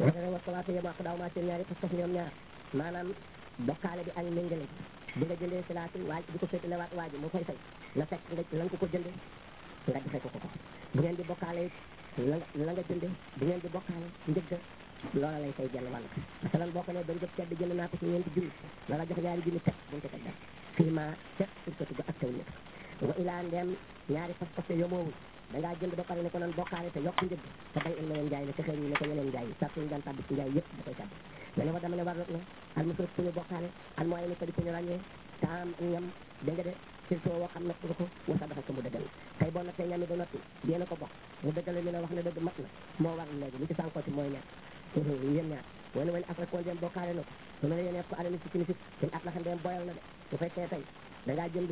wala wa commencé yema ko daaw maa seen ñaari pas-pas ñoom ñaar maanaam bokkaale bi ak méngale bi nga jëndee silaati waaj di ko féetale waat waaji mu koy fay na fekk nga la nga ko ko jëndee nga defee ko ko ko bu ngeen di bokkaale it la nga la nga jëndee bu ngeen di bokkaale njëgg loola lay fay genn wàll masalan boo ko ne dañ jëp tedd jënd naa ko ci ñeenti junni la la jox ñaari junni teg buñ ko teg def fii ma ca surkatu ga ak taw ñëpp wa ilaa ndeem ñaari pas-pas yomoowul da ngaa jënd ba pare ne ko nan bokkaale te yokk njëgg te bay il meneen njaay la te xëy ñu ne ko yeneen njaay yi sartu ñu daan tàbbi ci njaay yëpp da koy tàbbi nga ne ma dama ne war na al musrif ku ñu bokkaale al mooy ni ko di ku ñu ràññee taam ñam da nga de surtout woo xam ne ko ko wasa dafa ko mu dëggal tey boo nattee ñam yi ba noppi yéen a ko bokk mu dëggale ni la wax ne dëgg mat na moo war léegi li ci sànkoo ci mooy nekk yéen ñaar wala wala après koo dem bokkaale na ko su ma la yéenee ko alali si kinifit seen at la xam dem boyal na de bu fekkee tey da ngaa jënd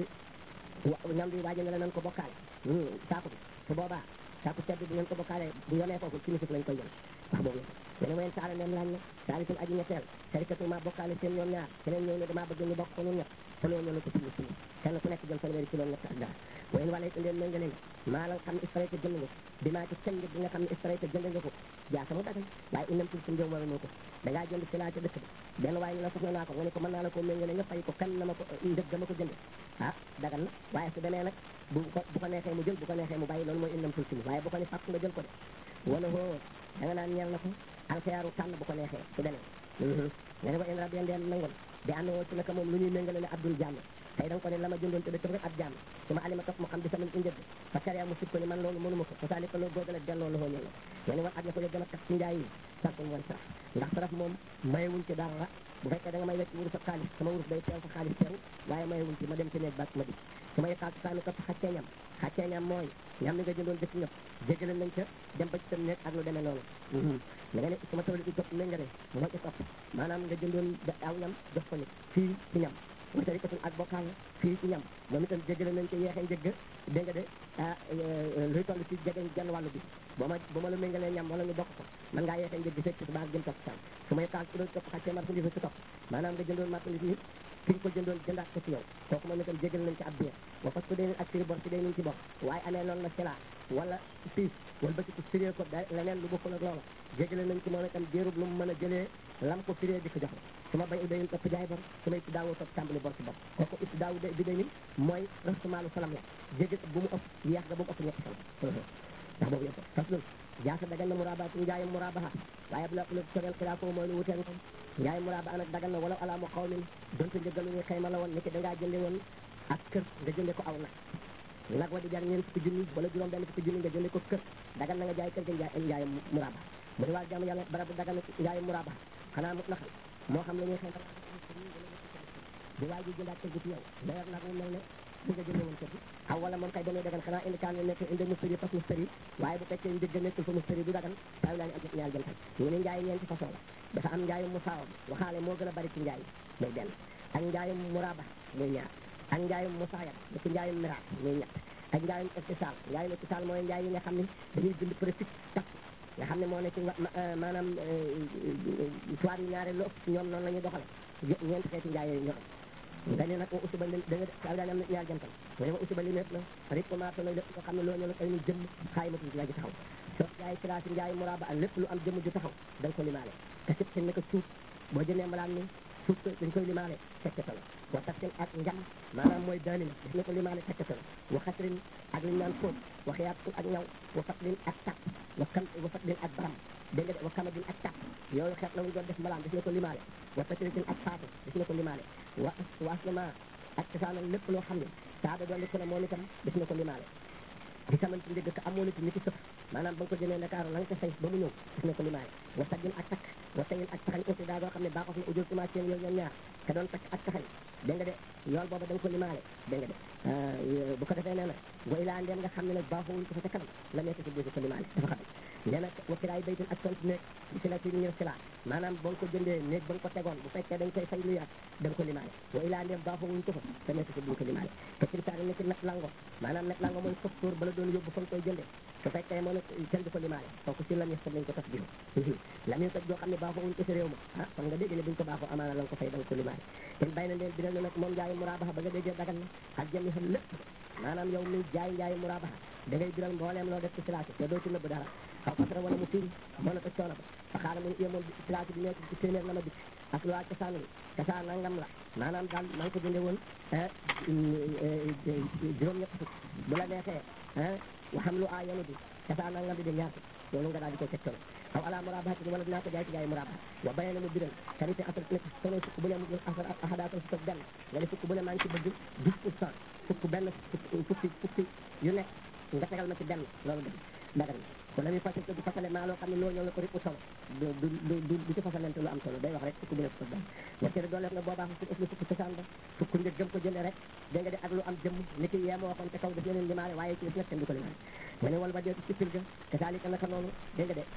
ñam bi waaji ne la nan ko bokkaale saako bi su boobaa saako sedd bi ngeen ko bokkaale bu yonee foofu kinifit lañ koy jël wax boobu la yéen wayen saala nem laaj na saali suñu aji ñetteel sarikatu ma bokkaale seen ñoom ñaar keneen ñëw ne damaa bëgg ñu bokk ko ñun ñett te loolu ñoo ko suñu suñu kenn ku nekk jël fanweeri kilo ñett ak dara wayen wala it leen méngale nga maa la xam ne istray te jënd nga ko bi maa ci sëñ bi nga xam ne istray te jënd nga ko jaa sama dagal waaye inam tul suñu jëw wala moo ko da ngaa jënd si laa ca dëkk bi benn waaye ne la soxla naa ko nga ne ko mën naa la ko méngale nga fay ko kan na ma ko ndëg ma ko jënd ah dagal na waaye su demee nag bu ko bu ko neexee mu jël bu ko neexee mu bàyyi loolu mooy inam tul suñu waaye bu ko ne fàkk nga jël ko de wala hoo da nga naan ñeel na ko alxiyaaru tànn bu ko neexee su demee nga ne ba in rabien deen nangoon di ànd woo ci naka moom lu ñuy méngale ne abdul jàmm tey da nga ko ne la ma jëndoon te dëkk rek ab jàmm su ma alima topp mu xam di sama njëg fa sariya mu sib ko ni man loolu mënuma ko fa saali ko loolu googale delloo la ñëw nga ne war aj na ko yo gën a tax ci njaay yi sartul woon sax ndax saraf moom mayewuñ ci dara bu fekkee da nga may wecc wurus ak xaalis sama wurus day teew sa xaalis teew waaye mayewuñ ci ma dem ci néeg baak ma di su ma yëkkaatu saami topp xaccee ñam xaccee ñam mooy ñam li nga jëndoon dëkk ñëpp jégale nañ ca dem ba ci sa néeg ak lu demee noonu da nga ne su ma tawli i topp méngare moo ci topp maanaam nga jëndoon aw ñam jox ko nit fii ci ñam wa tarikatul ak bokkaale fii ci ñam moom itam jégale nañ ko yeexee njëgg dégg nga de ah luy toll ci jegeñ genn wàllu bi ba ma ba ma la méngalee ñam wala ñu bokk ko man ngaa yeexee njëgg fekk ci baax jëm topp saan su may taal ci doon topp xaccee marchandise ci topp maanaam nga jëndoon marchandise ni fi nga ko jëndoon jëndaat ko ci yow kooku moom itam jégal nañ ci ab biir wa parce que day ak firi bor si day nañ ci bor waaye amee noonu la sila wala siis wala ba ci ko firee ko da leneen lu bokkul ak loola jégale nañ ci moom itam diirub lu mu mën a jëlee lam ko firee di ko jox su ma bay u dayin topp jaay bor su ma itti daawoo topp tàmbali bor si bor kooku itti daawu bi day ni mooy rastumaalu salam la jégal bu mu ëpp yeex ga bu mu ëpp ñetti fan ndax boobu yëpp fas lul jaasa dagan na murabaatu njaayam murabaha waaye bu la lu soreel xilaa foofu mooy lu wutee moom njaay muraba nag dagan na wala alaamu xaw min donte njëggalu ñuy xayma la woon ni ki dangaa jënde woon ak kër nga jënde ko aw nag nag wa di jar ñeent fukki junni wala juróom benn fukki junni nga jënde ko kër dagan na nga jaay kër ga njaay njaayam muraba mu di waa jàmm yàlla barab dagan na njaayam muraba xanaa mut la xam moo xam la ñuy xayma bu waay ji jëndaat kër gi ci yow d'ailleurs nag mu mel ne bi nga jënde woon kër gi aw wala moom kay dañuy dagan xanaa indi kaan nekk indi mustari fas mustari waaye bu fekkee njëgg nekkul fa mustari du dagan saa laa ni am ñaar jantal ñu ne njaay ñeenti façon la dafa am njaayum musaawam waxaale moo gën a bari ci njaay muy benn ak njaayum muraba muy ñaar ak njaayum musaayam da ci njaayum miraat muy ñett ak njaayum istisaal njaayum istisaal mooy njaay yi nga xam ne dañuy bind préfixe takk nga xam ne moo ne ci maanaam soir yi ñaare lu ëpp ñoom noonu la ñuy doxale ñeenti xeeti njaay yooyu ñoo am nga ne nag wa usuba li da nga saa daan am na ñaar jantal mu ne wa usuba li mépp la rik commencé na lépp nga xam ne loo ñëw ay nu jëmm xaay matul ci la ji taxaw soo jaay classe njaay muraba ak lépp lu am jëmm ju taxaw da nga ko limaale te sib sin naka suuf boo jëndee mbalaan ni suuf dañ koy limaale tekkata la wa tafsin ak njam maanaam mooy daanin daf na ko limaale tekkata la wa xasrin ak li ñu naan fóot wa xiyaat ak ñaw wa fatlin ak tàpp wa kam wa fatlin ak baram dégg nga wa kamadin ak tàpp yooyu xeet la mu doon def mbalaan daf na ko limaale wa tasritin ak faatu daf na ko limaale wa wa aslama ak cosaanal lépp loo xam ne saada doon ko ne moom itam daf na ko limaale di xamante njëgg ka amoon ci nit sëf maanaam ba nga ko jëlee Ndakaaru la nga ko fay ba mu ñëw daf na ko limaale wa sajjin ak takk wa sayin ak taxañ aussi daa doo xam ne baaxof na ujur commencé seen yooyu ñoom ñaar ka doon takk ak taxañ dégg nga de yool booba da nga ko limaale dégg nga de bu ko defee nee na wa ilaa ndeen nga xam ne nag baaxowuñ ko fa ca kanam la nekk ci biir ko limaale dafa xam nee na wa kiraay baytin ak sant néeg di si la ci ñëw sila maanaam ba nga ko jëndee néeg ba nga ko tegoon bu fekkee dañ koy fay lu yàgg da nga ko limaale wa ilaa ndeen baaxowuñ ko fa te nekk ci biir ko limaale te crimsaari ni ci net lango maanaam net lango mooy facteur ba la doon yóbbu fa nga koy jëndee su fekkee moo ne kenn du ko limaale kooku si lam yesta lañ ko tas biir lam ñu toj joo xam ne baaxowuñ ko si réew ma ah kon nga dégg ne buñ ko baaxoo amaana la nga ko fay da nga ko limaale ten bay na leen bi ne nag moom njaayu muraabaxa ba nga déggee dagal na ak jëmi xam lépp maanaam yow mi jaay njaayu muraabaxa da ngay biral mbooleem loo def ci silaasi te doo ci nëbb dara xaw xasara wala mu firi moo na ko coono ba fa xaara mu yemoon place bi nekk ci téeméer la ma dikk ak lu waa cosaan li cosaan nangam la maanaam daal maa ngi ko jënde woon juróom-ñett fukk bu la neexee waxam lu aayanu bi cosaan nangam bi di ñaar loolu nga daal di koy tegtal aw ala murabahatin wala dinaa ko jaay ci jaay murabaha wa bayana mu biral karité asar nekk solo fukk bu ne mu asar ahadaata fukk ak benn wala fukk bu ne maa ngi ci bëgg dix pour cent fukk benn fukki fukki yu nekk nga tegal ma ci benn loolu dëgg dagan wala muy fasal du fasale maa loo xam ne loolu ñoo la ko ripp solo du du du du ci fasalente lu am solo day wax rek fukk bu ne fukk ak benn wacce dooleef na boobaa fukk ëpp fukk cosaan ba fukk njëg gëm ko jëlee rek dégg nga de ak lu am jëmm ni ki yee ma waxoon te kaw daf leen limaale waaye ci nag kenn du ko limaale ma ne wala ba dee ci fil ga kasaalika naka noonu dégg nga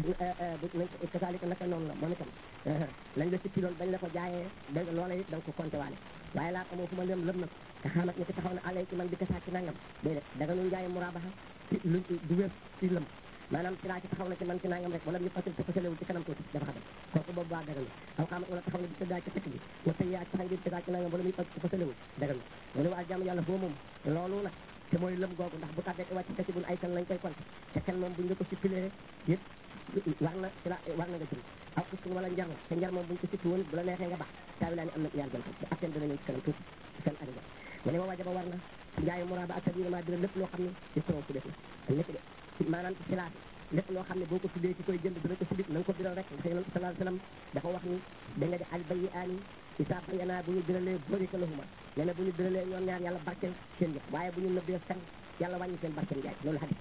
de kasaalika naka noonu la moom itam lañ la ci filoon bañ la ko jaayee dégg nga loola it da nga ko compté waale waaye laa xamoo fu ma lëm lëm nag te xaamat ni ki taxaw na àlay ci man bi kasaa ci nangam déedéet daga nu njaaye murabaha ci lu du wér ci lëm maanaam ci laa ci taxaw na ci man ci nangam rek wala ñu fasil te fasalewul ci kanam tuuti dafa xatal kooku boobu waa dagal na aw xaamat wala taxaw na bi tëddaa ci fekk bi wa tey yaa taxaw bi tëddaa ci nangam wala muy fasil te fasalewul dagal na mu ne waa jàmm yàlla foo moom loolu nag te mooy lëm googu ndax bu tàggee wàcc kasi bun ay kan lañ koy compté te kan moom buñ la ko sippilé yëpp war na ci la war na nga jël aw kustin wala njar la te njar moom buñ ko sippi woon bu la neexee nga baax taawi laa ni am na ñaar jël ko atten dina ñëw ci kanam tuuti seen adiga mu ne ma wajaba war na njaayu muraaba ak tabina ma dina lépp loo xam ne ci soro su def na lépp de maanaam ci silaat lépp loo xam ne boo ko tuddee ci koy jënd dina ko sibit na nga ko biral rek ndax yonent sallallahu alayhi wasallam dafa wax ni da nga di al bayi aani isaa bayanaa bu ñu biralee barika lahuma nee na bu ñu biralee ñoom ñaar yàlla barkeel seen jëf waaye bu ñu nëbbee fen yàlla wàññi seen barkeel jaay loolu hadis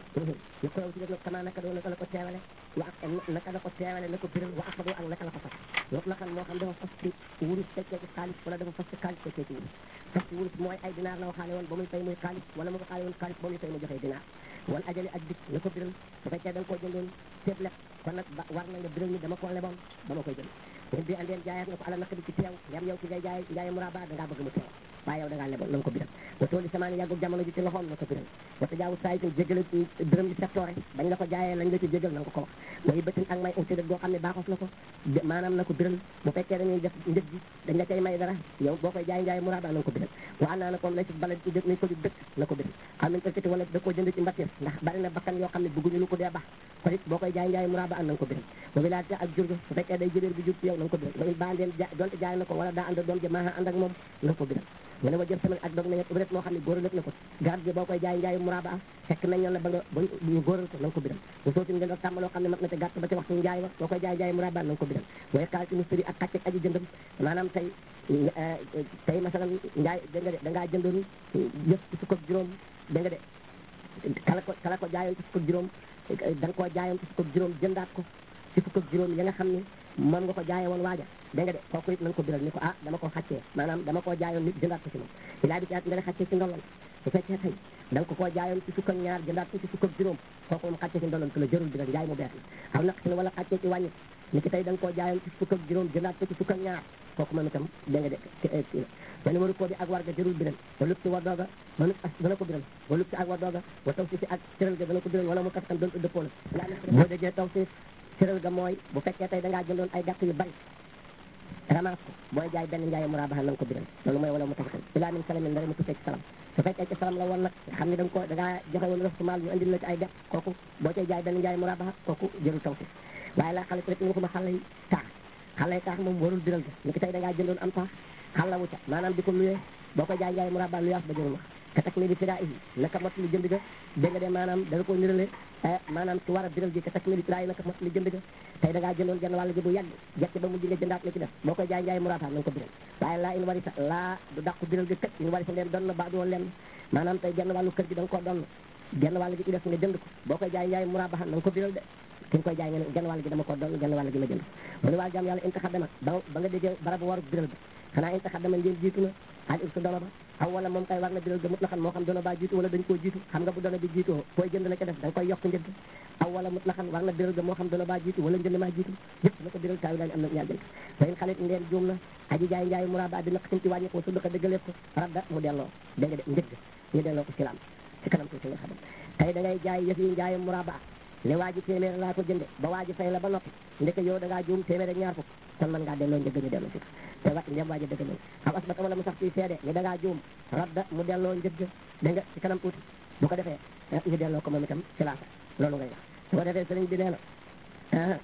ñu ko ci def nag kama naka doon naka la ko teewale wa ak naka la ko teewale na ko biral wa akado ak naka la ko fas loolu la xam moo xam dafa fas ci wurus fekkee ci xaalis wala dafa fas ci xaalis fekkee ci wurus fas ci wurus mooy ay dinaar la waxaale woon ba muy fay muy xaalis wala mu ko xaale woon xaalis ba muy fay mu joxee dinaar wala ajali ak dik na ko biral su fekkee da nga koo jëndoon seet leb kon nag ba war na nga biral ni dama koo leboon ba ma koy jënd ñun bi andeen jaayaat nga ko ala naka di ci teew yam yow ki ngay jaay jaay muraba da ngaa bëgg mu teew waaye yow da ngaa leboon na nga ko biral wa tooli samaani yàggul jamono ji ci loxoom na ko biral wata jaawu saa itam jégale biram yi sectoore bañ la ko jaayee lañ la ci jégal na nga ko ko wax way bëtin ak may uti boo xam ne baaxos na ko maanaam na ko biral bu fekkee dañuy def njëg gi dañ la cay may dara yow boo koy jaay jaay muraba na nga ko biral wa an naa na koom lay si bala nañ ko di dëkk na ko biral xam nañ ëkkati wala da koo jënd ci mbatir ndax bari na bakkan yoo xam ne bëgguñu lu ko dee baax kon it boo koy jaay jaay muraba an na nga ko biral wa wilaata ak jur gi su fekkee day jëréer bi jur ci yow na nga ko biral wa in bandeen donte jaay na ko wala daa ànd doom ji maa ànd ak moom na nga ko biral mu ne wa jël semaine ak dog nañu ubret moo xam ne góor na ko garab gi boo koy jaay njaayu muraba fekk nañ la ba nga ba ñu góoral ko na nga ko biral bu sootin ngeen tàmm loo xam ne mat na ca gàtt ba ca waxtu njaay wa boo koy jaay njaayu muraba na nga ko biral waaye kaal ci mustari ak kàcce aji jëndam maanaam tey tey masalan njaay da nga de da ngaa jëndoon yëf ci fukk ak juróom da nga de kala ko kala ko jaayoon ci fukk ak juróom da nga koo jaayoon ci fukk ak juróom jëndaat ko ci fukk ak juróom ya nga xam ne moom nga ko jaayee woon waaja da nga de kooku it na nga ko biral ni ko ah dama ko xàccee maanaam dama koo jaayoon nit jëndaat ko ci moom ilaa bi caat nga ne xàccee ci ndolon su fekkee tey da nga ko koo jaayoon ci fukk ak ñaar jëndaat ko ci fukk ak juróom kooku moom xàccee ci ndolon ko la jërul biral njaay mu bees la xaw naq si ne wala xàccee ci wàññi ni ki tey da nga koo jaayoon ci fukk ak juróom jëndaat ko ci fukk ak ñaar kooku moom itam da nga de mene waru koo bi ak war ga jërul biral wa lub si war dooga manut as dana ko biral wa lub si ak war dooga wa taw si si ak cëral ga dana ko biral wala mu kas kan doon dëppoo la boo déggee taw si cëral ga mooy bu fekkee tey da ngaa jëndoon ay gàtt yu bari ramas ko booy jaay benn njaaye mu rabaxa na nga ko biral loolu mooy wala mu tax ilaa min salamin ndara mu tukkee ci salam su fekkee ci salam la woon nag xam ne da nga ko da ngaa joxe woon ref su maal ñu andil la ci ay gàtt kooku boo cay jaay benn njaaye mu rabaxa kooku jërul taw si waaye la xale rek ñu waxuma xale yi taax xale yi taax moom warul biral ga ni ki tey da ngaa jëndoon am taax xalla wu ca maanaam di ko luyee boo ko jaay njaay mu rabal luyaas ba jërul wax ka tak mi di fira ihi naka mot li jënd ga dégg nga de maanaam da nga ko nirale maanaam ci war a biral gi ka tak mi di fira yi naka mot li jënd ga tey da ngaa jëndoon genn wàll gi bu yàgg jekk ba mujj nga jëndaat la ci def boo koy jaay njaay mu rabal na nga ko biral waaye laa in warisa laa du dàqu biral ga kat in warisa leen doon na ba du woon leen maanaam tey genn wàllu kër gi da nga koo doon genn wàll gi ci def nga jënd ko boo koy jaay njaay mu rabal na nga ko biral de ki nga koy jaay nga ne genn wàll gi dama ko doon genn wàll gi ma jënd mu ne waa jàmm yàlla inta xaddama ba ba nga déggee barabu waru biral ba xanaa inta xaddama ngeen jiitu na al irsu dono ba aw wala moom kay war na biral ga mut la xam moo xam dono ba jiitu wala dañ koo jiitu xam nga bu dono bi jiitoo fooy jënd la ca def da nga koy yokk njënd aw wala mut la xam war na biral ga moo xam dono ba jiitu wala njënd maa jiitu yëpp na ko biral taawi laani am na ñaar jënd fayin xalit ndeen juum na aji jaay njaay muraba bi naq sim ci wàññi ko su dëkk dëggaleef ko radda mu delloo dégg nga de njëgg ñu delloo ko ci laam ci kanam tuuti nga xam tey da ngay jaay yëf yi njaay muraba ne waa ji téeméer laa ko jënde ba waa ji fay la ba noppi ndeke yow da ngaa juum téeméer ak ñaar fukk kon mën ngaa delloo njëgg ñu delloo si te wa ndem waa ji dëgg nañ xam asbat wala mu sax ci seede ne da ngaa juum radda mu delloo njëgg da nga ci kanam tuuti bu ko defee ñu delloo ko moom itam ci laasa loolu ngay wax su ko defee sëriñ bi nee na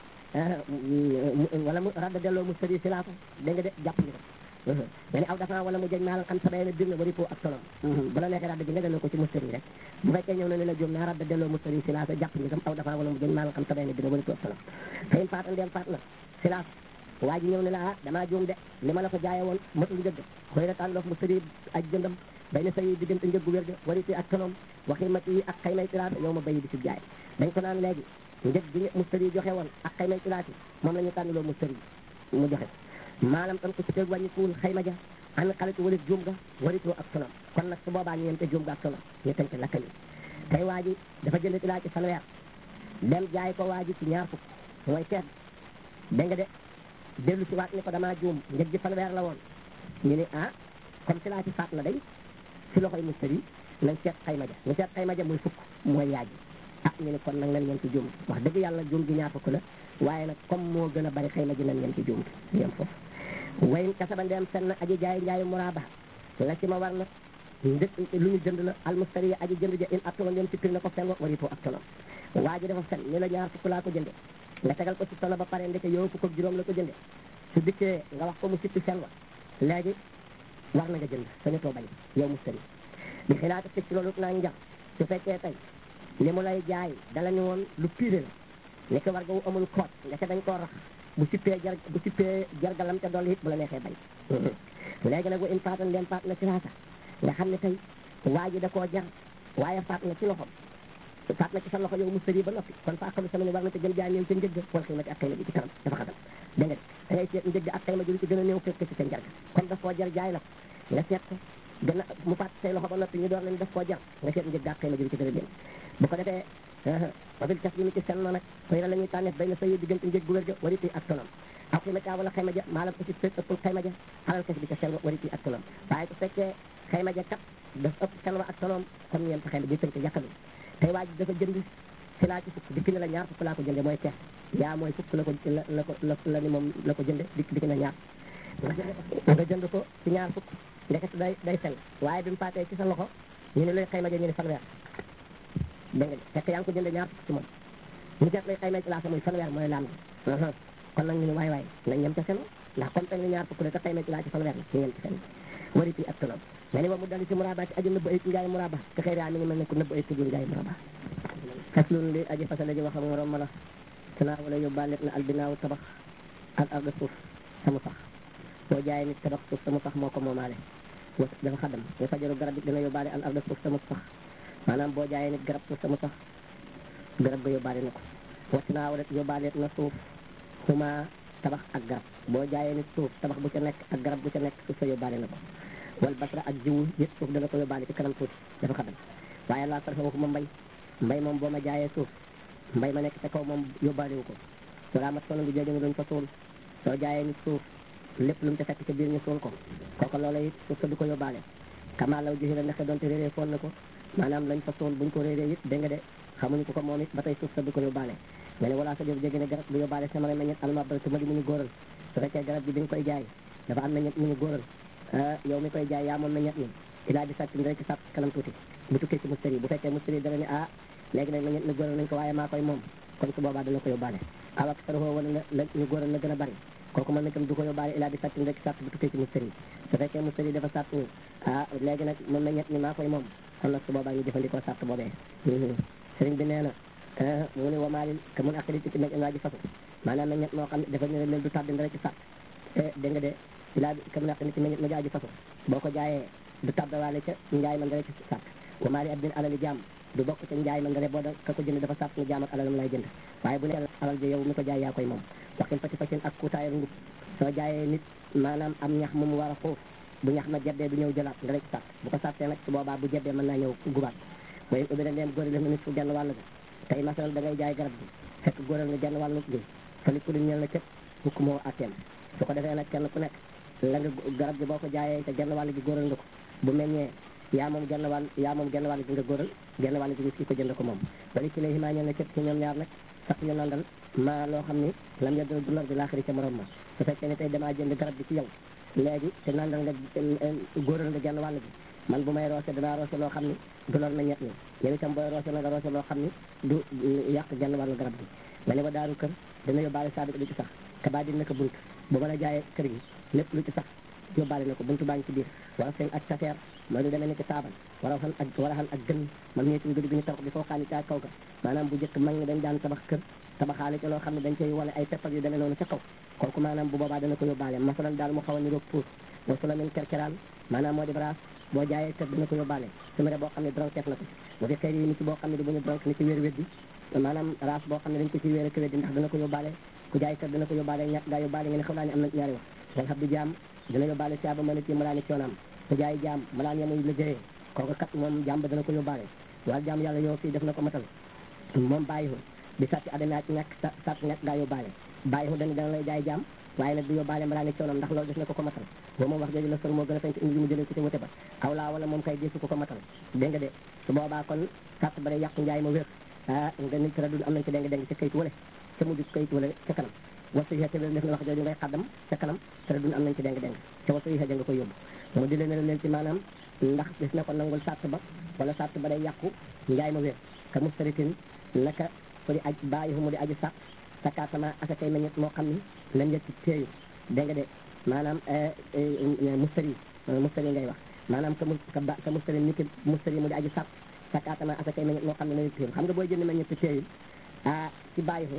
wala mu radda delloo mu sëri si laata dégg nga de jàpp ñu ko nga ni aw dafa wala mu jëñ maalan xam sabay na bir na bari po ak tonom bu la neexee radda ji nga delloo ko ci mustari rek bu fekkee ñëw na ne la jóom naa radda delloo mustari si laata jàpp ñu tam aw dafa wala mu jëñ maalan xam sabay na bir na bari po ak tonom fayin faatan dem faat na si laata waa ji ñëw ne la ah damaa jóom de li ma la ko jaaye woon matul njëgg xëy na tànn mu sëri aj jëndam bay na sayi diggante njëggu wér ga wariti ak tonom waximat yi ak xaymay tiraata yow ma bayi di si jaay dañ ko naan léegi njëg gi mustari joxe woon ak xaymay tiraati moom la ñu tànnaloo mustari mu joxe maanaam tam ko ci teg wàññikuwul xayma ja an xalitu wala juum ga waritoo ak tonom kon nag su boobaa ñu yem te juum ga ak tonom ñu tënk lakkali tey waa ji dafa jënd tilaa ci fanweer dem jaay ko waa ji ci ñaar fukk mooy teet dégg nga de dellu si waat ni ko damaa juum njëg ji fanweer la woon ñu ni ah comme tilaa ci faat na day si loxoy mustari nañ seet xayma ja ñu seet xayma ja muy fukk mooy yaay ji ah ñu ni kon nag nañ yem ci juum wax dëgg yàlla juum gi ñaar fukk la waaye nag comme moo gën a bari xayma ji nañ yem ci juum yem foofu wayin kasaba ndeem fenn aji jaay njaayu muraba la ci ma war na ndëkk lu ñu jënd la almustari aji jënd ja in attona ndeem sippir na ko fen wa waritoo ak tono waa ji dafa fen ni la ñaar fukk laa ko jënde nga tegal ko ci tono ba pare ndeke yow fukk ak juróom la ko jënde su dikkee nga wax ko mu sippi fen wa léegi war na nga jënd sañatoo bañ yow mustari bi xilaata fig ci loolu naa njax su fekkee tey li mu lay jaay dala ni woon lu piré la ni ko war nga wu amul koot nga ca dañ koo rax bu sippee jar bu sippee jargalam ca dolli it bu la neexee bañ léegi nag wa in faatan leen faat na ci laata nga xam ne tey waa ji da koo jar waaye faat na ci loxom faat na ci sa loxo yow mustari ba noppi kon fa akalu sama ne war na te gën jaay néew ca njëgg wala xëymati ak xëyma ji ci kanam dafa xatam dégg nga da ngay seet njëgg ak xëyma ji lu ci gën a néew fekk ci sa njarga kon daf koo jar jaay la ko nga seet ko gën a mu faat say loxo ba noppi ñu door leen daf koo jar nga seet njëgg ak xëyma ji lu ci gën a néew bu ko defee wabil cas bi mi ci sen na nag xëy na la ñuy tànneef bay na sayi diggante njëg gu wér ga wariti ak tonam aw xayma caa wala xayma ja maalam aussi fekk ëppul xayma ja alal kes bi ca sen wariti ak tonam waaye su fekkee xayma ja kat daf ëpp sen wa ak tonam kon ñeent xayma ji tënk yàqalu tey waa ji dafa jënd si laa ci fukk dikk ne la ñaar fukk laa ko jënde mooy teex yaa mooy fukk la ko la la ko la ni moom la ko jënde dikk dikk na ñaar nga jënd ko ci ñaar fukk ndeket day day sen waaye bi mu faatee ci sa loxo ñu ne lay xayma ja ñu ne fanweer dégg nga fekk yaa ngi ko jëndee ñaar fukk ci moom ñu seet lay xayma ci laata muy fanweer mooy laam kon nag ñu ne waay waay nañ ñem ca seen ndax comme tey ni ñaar fukk la te xayma ci laa ci fanweer la ñu ñem ci seen wari fii ak tonom nga ni wa mu dali ci muraba ci aju nëbb ay ci njaay muraba te xëy raa mi ngi mel ne ku nëbb ay tujul njaay muraba faslun li aji fasale ji waxam morom mala tanaa wala yóbbaale na albinaaw tabax ak arda suuf samu sax boo jaayee nit tabax suuf samu sax moo ko moomaale dafa xadam nga fajaru garab bi dina yóbbaale al arda suuf samu sax maanaam boo jaayee nit garab suuf sama sax garab ga yóbbaale na ko wacc naa wala yóbbaale na suuf xuma tabax ak garab boo jaayee nit suuf tabax bu ca nekk ak garab bu ca nekk suuf sa yóbbaale na ko wal basra ak jiwu yëpp suuf dana ko yóbbaale ci kanam tuuti dafa xadam waaye laa sarfa waxuma mbay mbay moom boo ma jaayee suuf mbay ma nekk ca kaw moom yóbbaale wu ko walaa mat solo ngi jooju luñ fa suul soo jaayee nit suuf lépp lu mu ca fekk ca biir ñu suul ko kooku loola it suuf sa du ko yóbbaale kamaa law joxi la ndaxe doonte réeree foon na ko maanaam lañ fa suul buñ ko réeree it dégg nga de xamuñu ko ko moom it ba tey suuf sa du ko yóbbaale nga ne walaa sa jëf jéggi ne garab bu yóbbaale sama meññet almabal tu ma di mu ñu góoral su fekkee garab bi bi nga koy jaay dafa am meññet mu ñu góoral yow mi koy jaay yaa moom meññet mi ilaa di sàcc rek sàpp kanam tuuti bu tukkee ci mustari bu fekkee mustari dana ne ah léegi nag meññet mi góoral nañ ko waaye maa koy moom kon su boobaa dana ko yóbbaale awak saroo wala la ñu góoral na gën a bari kooku mën na tam du ko yóbbaale ilaa di sàcc rek sàpp bu tukkee ci mustari su fekkee mustari dafa sàpp ni ah léegi nag moom meññet mi maa koy moom kon nag su boobaa ñu jëfandikoo sàrt boobee sëriñ bi nee na mu ne wamaalin que mun akali ci meñ waa ji fasu maanaam meññet moo xam ne dafa ñëw mel du tàbbi dara ci sàrt dégg nga de ilaa que mun akali ci meññet ma jaaji fasu boo ko jaayee du tàbbawaale ca njaay man dara ci sàrt wamaali ab din alali jaam du bokk ca njaay man dara boo da ka ko jënd dafa sàrt ni jaam ak alalam lay jënd waaye bu ne alal ji yow mi ko jaay yaa koy moom waxin fati fasin ak kuutaayal ngub soo jaayee nit maanaam am ñax mu mu war a xuuf bu ñax ma jeddee du ñëw jëlaat nga rek sàtt bu ko sàttee nag su boobaa bu jeddee mën naa ñëw gubaat waaye ubbi na leen góoral na nit fu genn wàll ga tey masalan da ngay jaay garab gi fekk góoral nga genn wàllu gi fa li ku li ñeel na cëpp fukk moo atteem su ko defee nag kenn ku nekk la nga garab gi boo ko jaayee te genn wàll gi góoral nga ko bu meññee yaa moom genn wàll yaa moom genn wàll gi nga góoral genn wàll gi kii ko jënd ko moom wali ci lay maa ñeel na cëpp ci ñoom ñaar nag sax ñu nandal maa loo xam ni lam ya du lor di laaxiri ca morom ma su fekkee ne tey damaa jënd garab gi ci yow léegi te nandal nga góoral nga genn wàll gi man bu may roose danaa roose loo xam ni du lor meññet mi yow itam booy roose na nga roose loo xam ni du yàq genn wàllu garab gi nga ne ba daaru kër dana yóbbaale saa lu ci sax ka baa dina ko bunt bu mën a jaayee kër gi lépp lu ci sax yóbbaale na ko buntu baa ngi ci biir wala seen ak sateer mooy lu demee ni ci taabal wala xan ak wala xan ak gën man ñee ci gëdi gi ñu tabax bi foo xaani ca kaw ga maanaam bu jëkk mag ñi dañ daan tabax kër tabaxaale ci loo xam ne dañ cay wala ay peppal yu demee noonu ca kaw kooku maanaam bu boobaa dana ko yóbbaale masalan daal mu xaw a niroog puus wa sula min kerkeraan maanaam moo di braas boo jaayee kër dina ko yóbbaale su mere boo xam ne dronkeef na ko bu fi xëy yi ni ci boo xam ne du bu ñu dronk ni ci wéer weddi maanaam raas boo xam ne dañ ko ci wéer ak weddi ndax dana ko yóbbaale ku jaay kër dina ko yóbbaale ñàkk gaa yóbbaale nga ne xam naa ne am na ñaari wax wal xam di jaam dina yóbbaale saaba mën a ci malaani coonaam ku jaay jaam malaan yamuy liggéeyee kooku kat moom jaam ba dana ko yóbbaale wala jaam yàlla yow fii def na ko matal moom bàyyihu bi sàtti adama ci ñàkk sa sàtt ñàkk gaa yóbbaale bàyyihu dana dana lay jaay jaam waaye nag du yóbbaale malaani coonaam ndax loolu def na ko ko matal boo moom wax jooju la sol moo gën a fañ ci indi yi mu jëlee ko ci wute ba aw laa wala moom kay gisu ko ko matal dégg nga de su boobaa kon sàtt ba day yàqu njaay ma wér ah nga nit tara dul am nañ ci dégg dégg ca kayit wala ca mujj kayit wala ca kanam wasu yi te def na wax jooju ngay xaddam ca kanam tara dul am nañ ci dégg dégg ca wasu yi nga koy yóbbu mu di leen leen ci maanaam ndax gis na ko nangul sàtt ba wala sàtt ba day yàqu njaay ma wér ka mustaritin naka ko di aj bàyyi mu di aji sàtt sakaatama asakay meññet moo xam ni la njëkk teeyu dégg nga de maanaam mustari mustari ngay wax maanaam ka mu ka mustari ni ki mustari mu di aji sàtt sakaatama asakay meññet moo xam ne la njëkk teeyu xam nga booy jënd meññet te teeyu ah ci bàyyi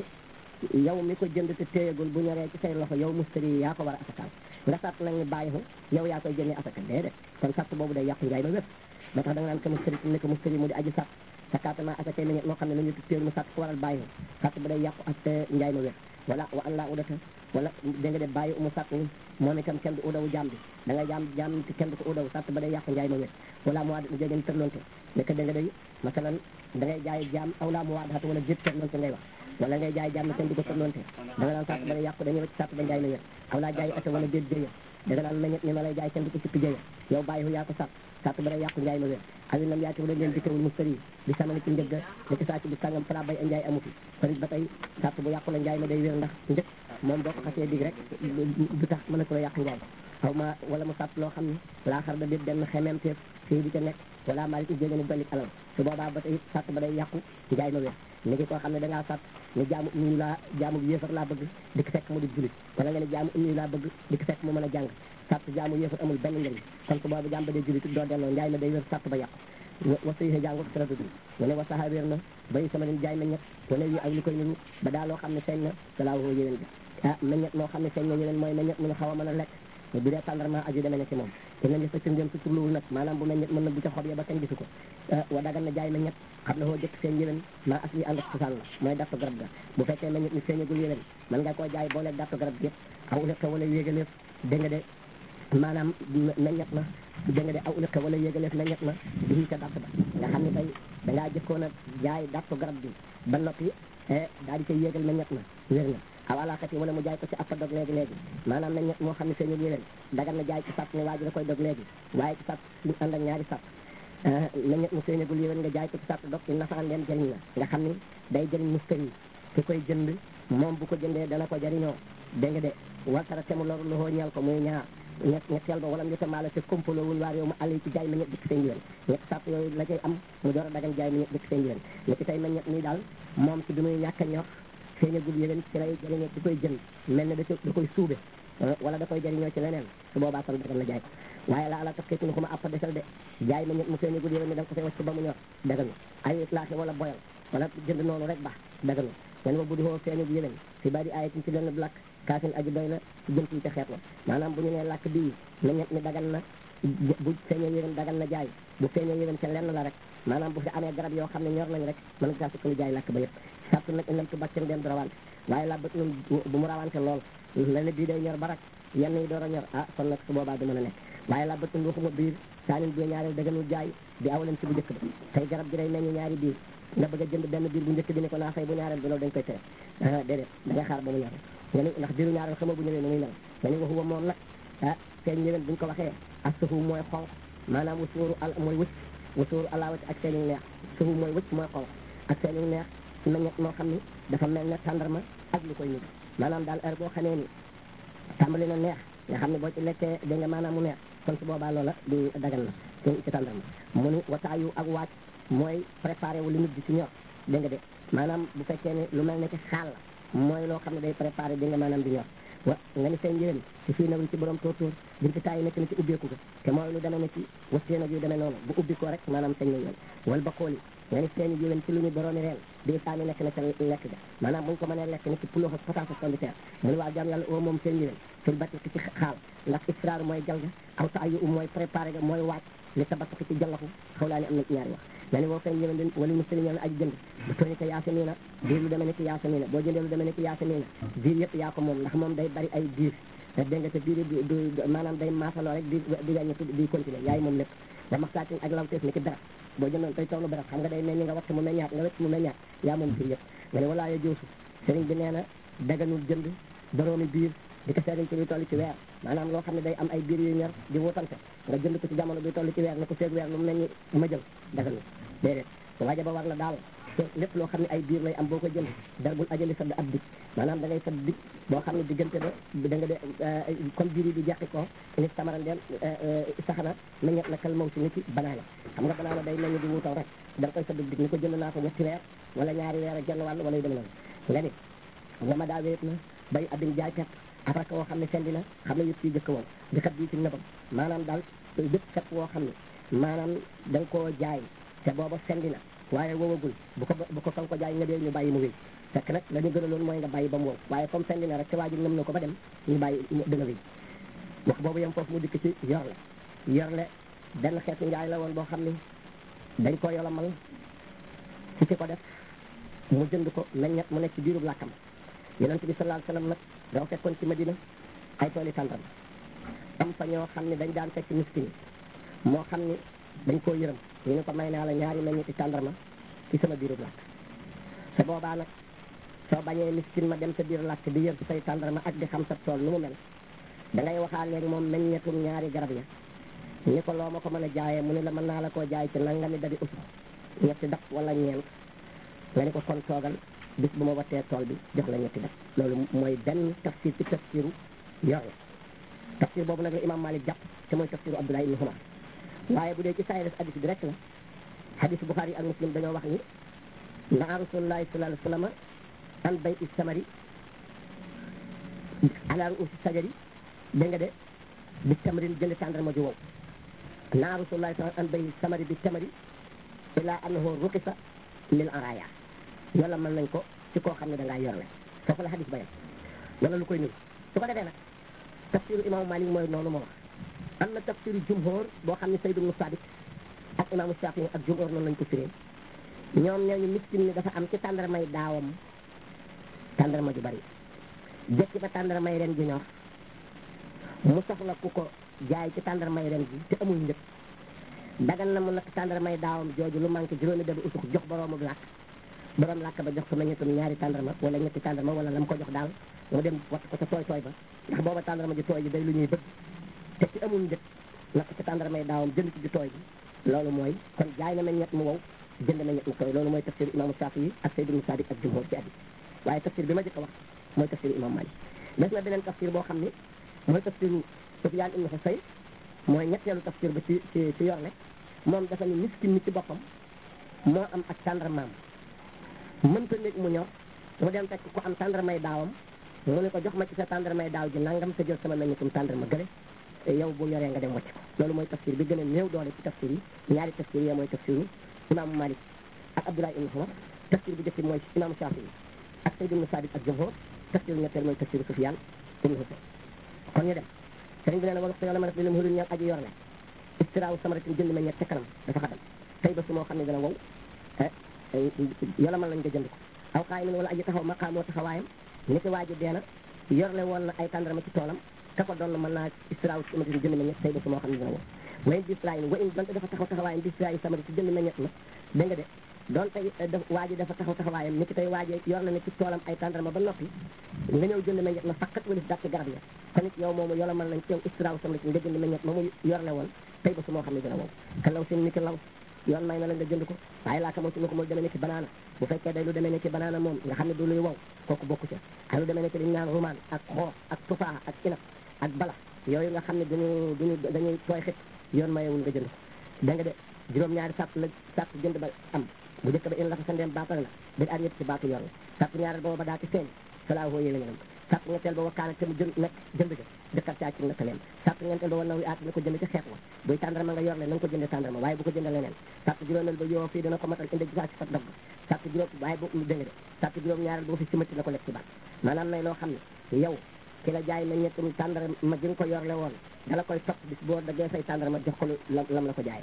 yow mi ko jënd te téyegul bu ñoree ci say loxo yow mustari yaa ko war a asakaal nga sàtt nag ñu bàyyi ko yow yaa koy génnee asaka déedéet kon sàtt boobu day yàqu njaay ba wépp ba tax da nga naan ka mustari ne ko mustari mu di aji sàtt sakaatama asakay meññet moo xam ne la ñu téyel mu sàtt ko waral bàyyi sàtt ba day yàqu ak njaay ma wér wala wa an laa udata wala da nga de bàyyi umu sàtt ni moom itam kenn du udawu jaam bi da nga jaam jaam te kenn du ko udawu sàtt ba day yàqu njaay ma wér wala mu waad jégeen tërlonte nekk da nga day masalan da ngay jaay jaam aw laa mu waad xat wala jét tërlonte ngay wax wala ngay jaay jaam kenn du ko tërlonte da nga daan sàtt ba day yàqu dañuy wacc sàtt ba njaay ma wér aw laa jaay ata wala déet jëya da nga daan meññet ni ma lay jaay kenn du ko sippi jëya yow bàyyi yaa ko sàtt sàtt ba day yàqu njaay ma wér awi nam yaati wala leen dikkewul mustari bi samani ci njëgg li ci saa ci bi sàngam fala bay a njaay amu fi kon ba tey sàtt bu yàqu la njaay ma day wér ndax njëkk moom boo ko xasee dig rek du tax mën a ko la yàq njaay xaw ma wala mu sàtt loo xam ne laa xar da déet benn xemeem teef fii di ca nekk wala maa li jégéeni dollik alal su boobaa ba tey sàtt ba day yàqu njaay ma wér ni ngi koo xam ne da ngaa sàtt ne jaamu ummi laa jaamu yéefar laa bëgg di ko fekk mu di julit wala nga ne jaamu ummi laa bëgg di ko fekk mu mën a jàng sàtt jaamu yéefar amul benn njëriñ kon su boobu jaam ba dee julit doo delloo njaay ma day wér sàtt ba yàqu wasu yi jàngu sara dudu mu ne wasaxa wér na bay sama leen jaay meññet wane yi ak li koy niru ba daa loo xam ne feeñ na salaa woo yéwén ga ah meññet moo xam ne feeñ na yéwén mooy meññet mu ñu xaw a mën a lekk bu dee tàndarma aju demee ne ci moom te nañ sa ci ngeen su turluwul nag maanaam bu meññet mën na bu ca xob ya ba kenn gisu ko wa dagan na jaay meññet xam na woo jëkk seen yéwén maa as li ànd ak cosaan la mooy dattu garab ga bu fekkee meññet mi feeñagul yéwén mën nga koo jaay booleeg dattu garab gi yëpp aw ulëkka wala yéegaleef dégg nga de maanaam meññet na dégg nga de aw ulëkka wala yéegaleef meññet na di ca datt ba nga xam ne tey dangaa jëkkoon a jaay dattu garab bi ba noppi daal di koy yéegal meññet na wér na aw alaakati wala mu jaay ko ci appa dog léegi léegi maanaam meññet moo xam ne feeñul yéwén dagan na jaay ci sàtt ne waa ji da koy dog léegi waaye ci sàtt suñu ànd ak ñaari sàtt meññet mu feeñagul yéwén nga jaay ko ci sàtt dog ci nafaan leen jëriñ la nga xam ni day jëriñ mustari ki koy jënd moom bu ko jëndee dana ko jëriñoo dégg nga de waltara te mu loru loxoo ñeel ko muy ñaar ñett ñetteel ba wala ñu tamaala te kompaloo wul waar yow mu àll yi ci jaay ma ñett dikk seen yéwén ñett sàtt yooyu la cay am mu door a dagan jaay ma ñett dikk seen yéwén ñetti tey ma ñett nii daal moom ci bi muy ñàkk a ñor feeñagul yéwén ci lay jëriñoo ci koy jënd mel ne da da koy suube wala da koy jëriñoo ci leneen su boobaa kon dagan na jaay ko waaye la ala tax xeetunu ko ma appa desal de jaay ma ñett mu feeñagul yéwén ni da nga ko fay wacc ba mu ñor daganu ay itlaaxi wala boyal wala jënd noonu rek baax daganu len wa bu di xoo feeñagul yéwén si bari ayatin ci lenn lakk kaasin aji doy la ci jëm ci ca xeet la maanaam bu ñu nee làkk bii meññet mi dagan na bu feeñee yéwén dagan na jaay bu feeñee yéwén ca lenn la rek maanaam bu fi amee garab yoo xam ne ñor nañ rek mën nga saa sukkandiku jaay làkk ba yëpp sartu nag inam tu baccen dem du rawante waaye la bët nun bu mu rawante lool la ne bii day ñor ba rek yenn yi door a ñor ah kon nag su boobaa du mën a nekk waaye la bët nun waxuma biir saanin bi ñaareel daganul jaay di awaleen ci bu njëkk ba tey garab gi day meññ ñaari biir nga bëgg a jënd benn biir bu njëkk bi ne ko naa fay bu ñaareel bi loolu dañ koy tere déedéet da ngay xaar ba mu ñor nga ni ndax biiru ñaareel xama bu ñëwee nu muy mel nga ni waxuwa moom nag ah feeñ ñëwen buñ ko waxee ak sufu mooy xonq maanaam wasuuru al mooy wëcc wasuuru alaawati ak seenu neex sufu mooy wëcc mooy xonq ak seenu neex ci meññet moo xam ni dafa mel ne tàndarma ak lu koy nit maanaam daal heure boo xamee ni tàmbali na neex nga xam ne boo ci lekkee dégg nga maanaam mu neex kon su boobaa loola du dagal na ci ci tàndarma mu ni wataayu ak waaj mooy préparé wu li nit di ci ñor dégg nga de maanaam bu fekkee ne lu mel ne ci xaal la mooy loo xam ne day préparé di nga maanaam di ñor wa nga ni seen njëriñ ci fii nawul ci borom tóortóor binti taay nekk na ci ubbeeku ga te mooy lu demee ne ci wasteen ak yu demee noonu bu ubbi ko rek maanaam sañ nañ wal ba kool yi nga ni seen jiwén ci lu ñu boroomi reen bii saami nekk na ca lekk ga maanaam buñ ko mënee lekk ni ci puloox ak pataas ak pombiteer mu ni waa jaam yàlla oo moom seen jiwén fil batiki ci xaal ndax israar mooy jal ga aw ta ayu um mooy préparé ga mooy waaj li sa batiki ci jallaxu xaw laa ni am na ci ñaari wax nga ni woo seen jiwén din wala musali ñoo aji jënd bu tooñi ko yaasamiina biir lu demee ne ci yaasamiina boo jëndee lu demee ne ci yaasamiina biir yëpp yaa ko moom ndax moom day bari ay biir te dégg nga te biir du du maanaam day maasaloo rek di di wàññi di continuer yaay moom lépp ba maxtaatin ak lawteef ni ki dara boo jëndoon tey toolu barab xam nga day meññ nga watt mu meññaat nga wett mu meññaat yaa moom biir yëpp nga ne walaa yo joosu sëriñ bi nee na daganul jënd boroomi biir di ko seeriñ ci luy toll ci weer maanaam loo xam ne day am ay biir yu ñor di wutante nga jënd ko ci jamono bi toll ci weer ne ko feeg weer lu mu meññ ma jël daganul déedéet waaja ba war na daal lépp loo xam ne ay biir lay am boo ko jënd dara bul ajali sadd ab dig maanaam da ngay sadd dig boo xam ne diggante ba da nga de comme biir yi di jeqi ko nit tamaran den saxana meññet na kal maw si ni ci banaana xam nga banaana day meññ di wuutaw rek da nga koy sadd dig ni ko jënd naa ko ñetti weer wala ñaari weer ak genn wàll wala yu dem noonu nga ni wama daa wéet na bay abin jaay pet ak rek woo xam ne sendi na xam ne yëpp ci jëkk woon di xat bii ci nëbam maanaam daal bépp kat woo xam ne maanaam da nga koo jaay te booba sendi na waaye wowagul bu ko bu ko fa nga ko jaay nga dee ñu bàyyi mu wéy fekk nag la ñu gënaloon mooy nga bàyyi ba mu wow waaye comme sendi na rek te waa ji ngëm na ko ba dem ñu bàyyi dana wéy wax boobu yem foofu mu dikk ci yorle yorle benn xeetu njaay la woon boo xam ne dañ ko yolomal ci ki ko def mu jënd ko meññet mu nekk ci biirub làkkam yonent bi sallallahu alayhi wasallam nag dafa fekkoon ci Madina ay tooli tàndarma am fa ñoo xam ne dañ daan fekk miskin yi moo xam ne dañ koo yërëm ñu ne ko may naa la ñaari meññeti tàndarma ci sama biirub làkk te boobaa nag soo bañee miskin ma dem sa biir làkk di yër say tàndarma ak di xam sa tool nu mu mel da ngay waxaaleeg moom meññetum ñaari garab ya ni ko loo ma ko mën a jaayee mu ne la mën naa la koo jaay ci nangami dadi usuf ñetti daf wala ñeent nga ni ko kon toogal bis bu ma wattee tool bi jox la ñetti daf loolu mooy benn tafsir ci tafsiru yor la tafsir boobu nag la imam Malik jàpp te mooy tafsiru Abdullah ibn Umar waaye bu dee ci saay des hadis bi rek la hadis Bukhari ak Muslim dañoo wax ni naa rasulullahi sallallahu alayhi wa sallam an bay i samari ala ruusi sajari dégg nga de bi tamarin jënd tàndarma ju wow naa rasulullahi sallallahu an bay samari bi tamari ila annahu ruqisa lil araya wala mën nañ ko ci koo xam ne da ngaa yorle foofu la hadis bayam wala lu koy niru su ko defee nag tafsiru imaamu Malik mooy noonu moo wax am na tafsiru jumhur boo xam ne Sayd ibn Sabit ak imaamu Shafi ak jumhur noonu lañ ko firee ñoom ñooñu miskin ni dafa am ci tàndarmay daawam tàndarma ju bari jëkki ba tàndarmay ren ji ñor mu soxla ku ko jaay ci tàndarmay ren ji te amul njëg dagan na mu natt tàndarmay daawam jooju lu manqué juróomi dabi usux jox boroomu làkk borom làkk ba jox ko meññetum ñaari tàndarma wala ñetti tàndarma wala la mu ko jox daal mu dem wat ko ca tooy tooy ba ndax booba tàndarma ji tooy ji day lu ñuy bëgg te ci amul njëg natt ci tàndarmay daawam jënd ci ji tooy ji loolu mooy kon jaay na meññet mu wow jënd meññet mu tooy loolu mooy tafsir imaamu Saafi yi ak Sayd ibn Sadik ak jumhur ci addi waaye tafsir bi ma jëkk a wax mooy tafsir imam Malik des na beneen tafsir boo xam ne mooy tafsiru Sufyaan ibn Husayn mooy ñetteelu tafsir ba ci ci ci yorle moom dafa ni miskin ni ci boppam moo am ak tàndarmaam mënta nekk mu ñor mu dem fekk ku am tàndarmay daawam mu ne ko jox ma ci sa tàndarmay daaw ji nangam te jël sama meññitum tàndarma gële yow bu yoree nga dem wàcc ko loolu mooy tafsir bi gën a néew doole ci tafsir yi ñaari tafsir yi mooy tafsiru imaamu Malik ak Abdullah ibn Umar tafsir bi jëkk mooy imaamu Shafi ak Sayd ibn Sabit ak jumhur tafsir ñetteel mooy tafsir Sufyaan ibn Husayn kon ñu dem sëriñ bi nee na wala yàlla ma def li lam hurul ñaan aji yor la istiraaw samaratin jënd meññet ca kanam dafa xadam tey ba su moo xam ne dana wow yàlla mën lañ ko jënd ko aw xaay min wala aji taxaw maqaamoo taxawaayam ni ki waaji deena yorle woon na ay tàndarama ci toolam ka ko doon mën naa istiraaw samaratin jënd meññet tey ba su moo xam ne dana wow wayen bisrayin wa in donte dafa taxaw taxawaayam bisrayin samaratin jënd meññet na dégg nga de doon tey waa ji dafa taxaw taxawaayam ni ki tey waa ji yor na ne ci toolam ay tàndarma ba noppi nga ñëw jënd meññet na faqat wala dàq garab ya kon it yow moomu yola mën nañ ci yow istiraaw samaratin nga jënd meññet ma mu yorle woon tey ba su moo xam ne dina wow ka law seen ni ki law yoon may na la nga jënd ko waaye laaka moo si ko moom demee ne ci banaana bu fekkee day lu demee ne ci banaana moom nga xam ne du luy wow kooku bokku ca ak lu demee ne ci liñ naan rumaan ak xoox ak tufaa ak inab ak bala yooyu nga xam ne duñu duñu dañuy tooy xit yoon mayewul nga jënd ko dégg nga de juróom-ñaari sàtt la sàtt jënd ba am bu njëkk ba in la ko sa ndeem baatal na bir ar ñett ci baatu yor la sàtt ñaareel ba ba daa ci feeñ salaa hoo yéla ngenam sàtt ñetteel ba wakkaana te mu jënd nekk jënd ga dëkkat caa ci naka leen sàtt ñeenteel ba wa naw yi aat na ko jënd ci xeet wa buy tàndarma nga yor le na nga ko jënde tàndarma waaye bu ko jënde leneen sàtt juróomeel ba yoo fii dina ko matal indi gisaa ci fa dog sàtt juróom waaye bu dégg nga de sàtt juróom ñaareel ba fi simati la ko lekk ci baat maanaam nay loo xam ne yow ki la jaay na ñettum tàndarma ji nga ko yorle woon dala koy topp bis boo daggee say tàndarma jox ko lu lam la ko jaay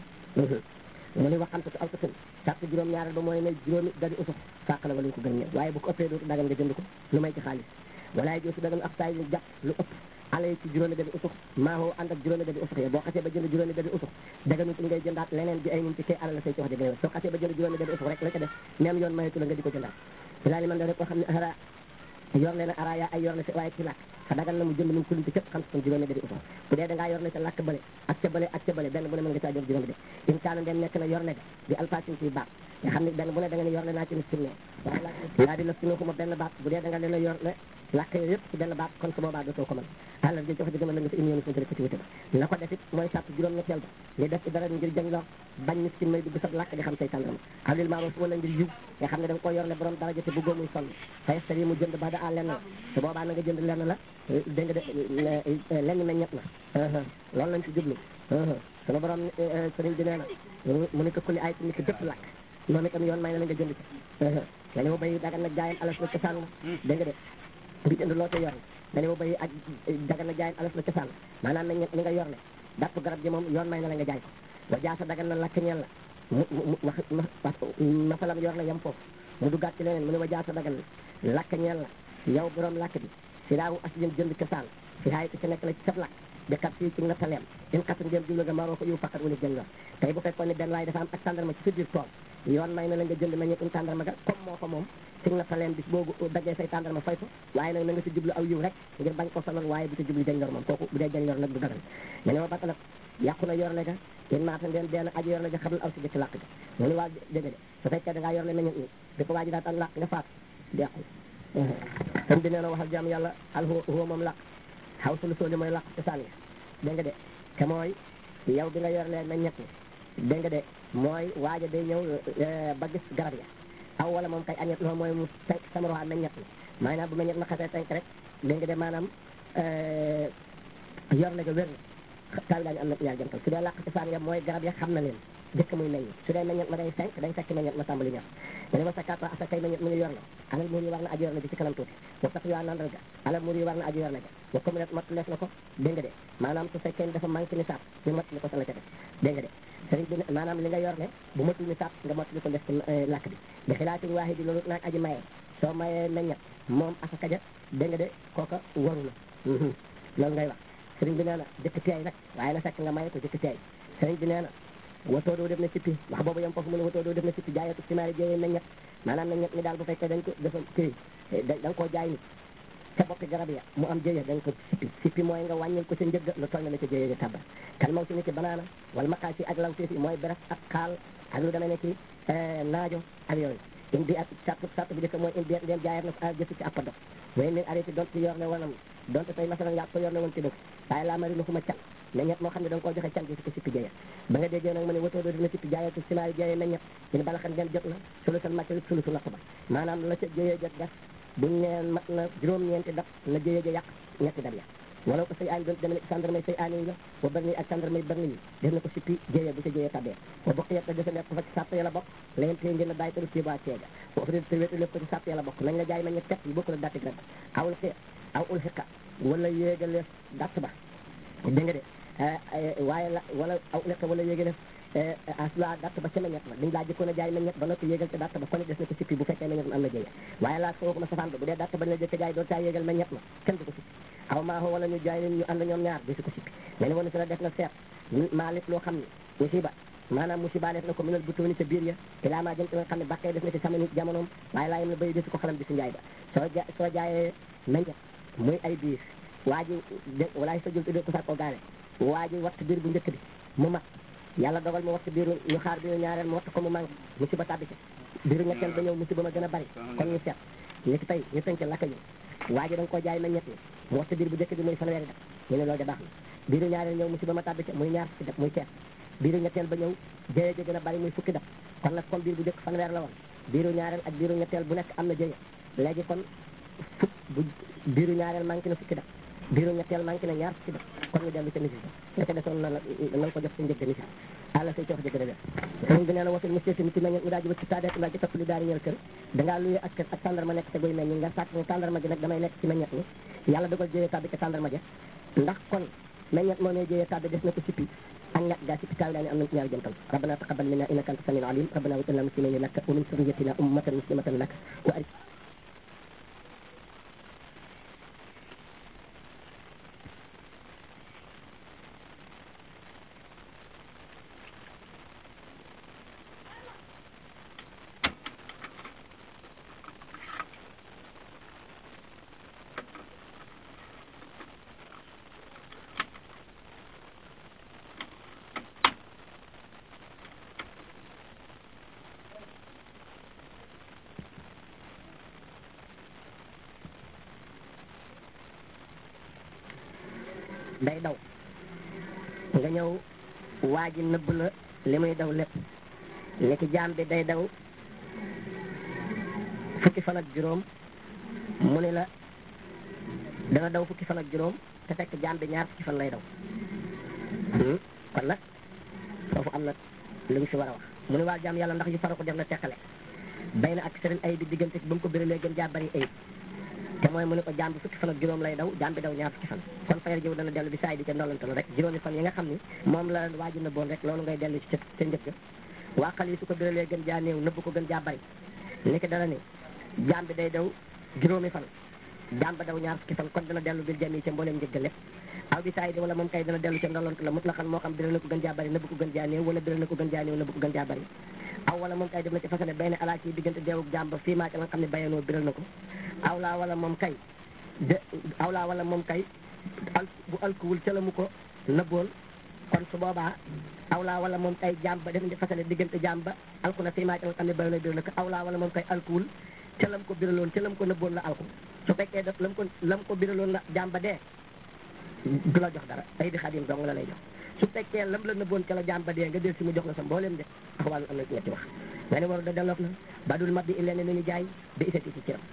mu ni waxante ko aw tasun sàrt juróom ñaareel ba mooy ne juróomi dari usux sàq la wala ñu ko gën ñëw waaye bu ko ëppee dootu dagan nga jënd ko lu may ci xaalis walaay joosu dagan ak saay ñu jàpp lu ëpp ala yi ci juróomi dari usux maahoo ànd ak juróomi dari usux yi boo xasee ba jënd juróomi dari usux daganut ngay jëndaat leneen bi ay nin ci kay alal la say ci wax di gën soo xasee ba jënd juróomi dari usux rek la ca def même yoon mayetu la nga di ko jëndaat ilaa li man da rek koo xam ne ara yor leen araya ay yor na si waaye ci làkk fa dagal na mu jënd mun kulunti képp xam son juróomi dari usux bu dee da ngaa yor ne ca làkk bële ak ca bële ak ca bële benn bu ne mën nga caa jël juróomi de in kaana ndem nekk na yor ne ga di alfasin ci baat nga xam ne benn bu ne da nga ne yor le naa ci miskin ne daa di la sino xuma benn baat bu dee da nga leen a yor le làkk yooyu yëpp ci benn baat kon su boobaa dootoo ko mën àlal ji joxe digama la nga fi indi yoonu suñu ko ci wute ba la ko def it mooy sàtt juróom ñetteel ba li def ci dara ngir jañ lor bañ miskin may dugg sa làkk nga xam say tàndarama awlil maaro su wala ngir yiw nga xam ne da nga ko yor le borom daraja te bëggoo muy sonn fayestari mu jënd ba da a lenn la su boobaa na nga jënd lenn la dégg nga de lenn na ñett na loolu lañ ci jublu sunu borom sëriñ bi nee na mu ne ko kulli ay ni ko dëpp làkk noonu itam yoon may na la nga jënd ci nga ne ma bay dagan nag jaayam alas la cosaan la dégg nga de bi jënd loo ca yor nga ne ma bay ak dagan na jaayam alas la cosaan la maanaam nañ li nga yor le dapp garab gi moom yoon may na la nga jaay ko wa jaasa dagan na lakk ñeel la mu mu wax masalam yor la yem foofu mu duggaat ci leneen mu ne wa jaasa dagan na lakk ñeel la yow borom lakk bi si daawu aslin jënd cosaan si haay ko ci nekk la ci sab lakk bi kat fii ci nattaleem in xat ngeen jublu nga maroo ko yu fakkat wala jël yor tey bu fekkoon ne benn waaye dafa am ak tàndarma ci sa biir tool yoon may na la nga jënd meññetum tàndarma ga comme moo ko moom ci nattaleem bis boobu daggee say tàndarma fay ko waaye nag na nga si jublu aw yiw rek ngir bañ ko sonal waaye bu ci jublu jañ yor moom kooku bu dee jañ yor nag du dagal nga ne ma bata nag yàqu na yor le ga in maata ndeen deen aji yor le ga xamal aw si jëkk làkk ga mu ni waa dégg de su fekkee da ngaa yor le meññet ni bi ko waa ji daa tan làkk nga faat di yàqu sëñ bi nee na waxal jàmm yàlla al huwa moom làkk xaw sulu sooli mooy làkk cosaan nga dégg nga de te mooy yow bi nga yor leen meññet ni dégg nga de mooy waaja day ñëw ba gis garab ya aw wala moom kay añet loolu mooy mu tenk sama roxaa meññet ni maanaam bu meññet ma xasee tenk rek dégg nga de maanaam yor le ga wér na tawi daañu am na ñaar jantal su dee làkk cosaan ya mooy garab ya xam na leen jëkk muy meññ su dee meññet ma day fenk day fekk meññet ma tàmbali ñor mu ne ma sakata asa kay meññet mu ngi yor la alal muur yi war na aji yor la ji ci kanam tuuti wa sax yaa nandal ga alal muur yi war na aji yor la ga wa comme net mat lees na ko dégg nga de maanaam su fekkee dafa manqué nisaab ñu mat li ko sa la ca def dégg nga de sëriñ bi maanaam li nga yor ne bu matul nisaab nga mat li ko def ci làkk bi bi xilaatin waaxi di loolu naag aji mayee soo mayee meññet moom asaka ja dégg nga de kooka waru la loolu ngay wax sëriñ bi nee na jëkk teey nag waaye na fekk nga maye ko jëkk teey sëriñ bi nee na watoo doo def na sippi wax boobu yam foofu mu ne watoo doo def na sippi jaayatu simaari jéyee meññet maanaam meññet mi daal bu fekkee dañ ko dafa kii da nga koo jaay ni ca boppi garab ya mu am jéyee da nga ko sippi sippi mooy nga wàññil ko sa njëgg lu toll na la ca jéyee ja tabba kan maw si ni ki banaana wala maqaa si ak law si mooy beres ak xaal ak lu demee ne ki naajo ak yooyu indi ak sàtt sàtt bi jëkk mooy indi ndeen jaayat na ko jëf ci appa dox way nin arrêté donte ci yor ne wanam donte tey masalan yaa ko yor ne woon ci dëkk waaye laa mari lu xuma can meññet moo xam ne da nga koo joxe can gi si ko sippi jaye ba nga déggee nag ma ne watoo doo dina sippi jaayatu simaari jaye meññet ñu ne bala xam ngeen jot na sulutal màcc sulutu lakk ba maanaam la ca jëyee jot def buñ neen mat na juróom-ñeenti dab na jëyee ja yàq ñetti dab ya wala ko say aan doon demee gendarmerie say aan yi la wa bërni ak gendarmerie bërni yi def na ko sippi jëyee bu ca jëyee tabbee wa bokk yetta defe nekk fa ci sàpp ya la bokk leen tey ngeen a bàyyi talu tiiba ceega wa ofri te wétu lépp ko ci sàpp ya la bokk nañ la jaay ma ñett yi bokku la datti grab awul xi aw ul xiqa wala yéegaleef datt ba dégg nga de waaye la wala aw ul xiqa wala yéegaleef asla datt ba ca meññet ba dañ laa jëkkoon a jaay meññet ba noppi yéegal ca datt ba kon des na ko sippi bu fekkee meññet ma am na jëye waaye laa foofu ma safaan ba bu dee datt ba la jëkk jaay doon caa yéegal meññet ma kenn du ko sippi aw maa ko wala ñu jaay leen ñu ànd ñoom ñaar di si ko sippi mais ni woon si la def na seet maa lépp loo xam ne musiba maanaam musiba def na ko minal butooni ca biir ya te laa maa jëm ci nga xam ne bàqee def na ci sama nit jamonoom waaye laa yem la bay desi ko xalam bi si njaay ba soo ja soo jaayee meññet muy ay biir waa ji walaay sa jul tudde ko sàkkoo gaale waa ji watt biir bu njëkk bi mu mat yàlla dogal mu watt biiru ñu xaar biiru ñaareel mu watt ko mu manqué musiba tàbbi ci biiru ñetteel ba ñëw musiba ma gën a bari kon ñu seet ñu ci tey ñu tënk lakk ñu waa ji da nga koo jaay meññet ni mu watt biir bu njëkk bi muy fanweeri def ñu ne loolu de baax na biiru ñaareel ñëw musiba ma tàbbi ci muy ñaar fukki def muy seet biiru ñetteel ba ñëw jëye ji gën a bari muy fukki daf kon nag comme biir bu njëkk fanweer la woon biiru ñaareel ak biiru ñetteel bu nekk am na jëye léegi kon fukk bu biiru ñaareel manqué na fukki daf biiru ñetteel manqué na ñaar fukki daf kon ñu dellu ca nisis ba nga ca desoon na la na ko jox sa njëg nisis àlla say coox jëgg a wér sëriñ bi nee na wasul monsieur mi ci meññet mu daa ji ci taadeet ndaa ci topp li daari ñeel kër dangaa luye ak kër ak tàndarma nekk te guy meññ nga sàkk ne tàndarma ji nag damay lekk ci meññet mi yàlla dogal jëyee tàbbi ca tàndarma ja ndax kon meññet moo ne jëyee tàbbi des na ko sippi ak ñàkk gaa sippi taawi daa ne am nañ ci ñaari jëntal rabbana taqabbal minna innaka anta samiul alim rabbana waj'alna muslimin laka wa min surriyatina ummatan muslimatan laka wa arik day daw nga ñëw waa ji nëbb la li muy daw lépp nekki jaam bi day daw fukki fan ak juróom mu ne la dana daw fukki fan ak juróom te fekk jaam bi ñaar fukki fan lay daw kon nag foofu am na lu ñu si war a wax mu ne waa jaam yàlla ndax yu fara ko def na teqale bay na ak sëriñ ayib bi diggante ba mu ko béralee gën jaa bari ayib te mooy mu ne ko jaam bi fukki fan ak juróom lay daw jaam bi daw ñaar fukki fan kon fayar jiw dana dellu bi saay di ca ndolante la rek juróomi fan yi nga xam ni moom la waaju nëbboon rek loolu ngay dellu ci ca ca njëkk waa xal yi su ko béralee gën jaa néew nëbb ko gën jaa bari ni ki dana ni jaam bi day daw juróomi fan jaam ba daw ñaar fukki fan kon dana dellu bil jami ca mbooleem njëgg lépp aw bi saay di wala moom kay dana dellu ca ndolante la mut la xam moo xam biral na ko gën jaa bari nëbb ko gën jaa néew wala biral na ko gën jaa néew nëbb ko gën jaa bari aw wala moom kay def na ci fasale benn alaa ci diggante deewuk jaam ba fii maa ca nga xam ne bayanoo biral na ko aw laa wala moom kay de awlaa wala moom kay al bu alkuwul ca la mu ko nëbboon kon su boobaa awlaa wala moom kay jaam ba def di fasale diggante jaam ba alku na fiimaa ca nga xam ne bayoon biral na ko awlaa wala moom kay alkuwul ca lam ko biraloon ca lam ko nëbboon la alku su fekkee def lam ko lam ko biraloon la jaam ba dee du la jox dara ay di xadim dong la lay jox su fekkee lam la nëbboon ca la jaam ba dee nga del si mu jox la sa mbooleem de ak wàllu am na ñetti wax nga ne waru da delloof na ba dul mab bi lenn lu ñu jaay bi isati ci ciram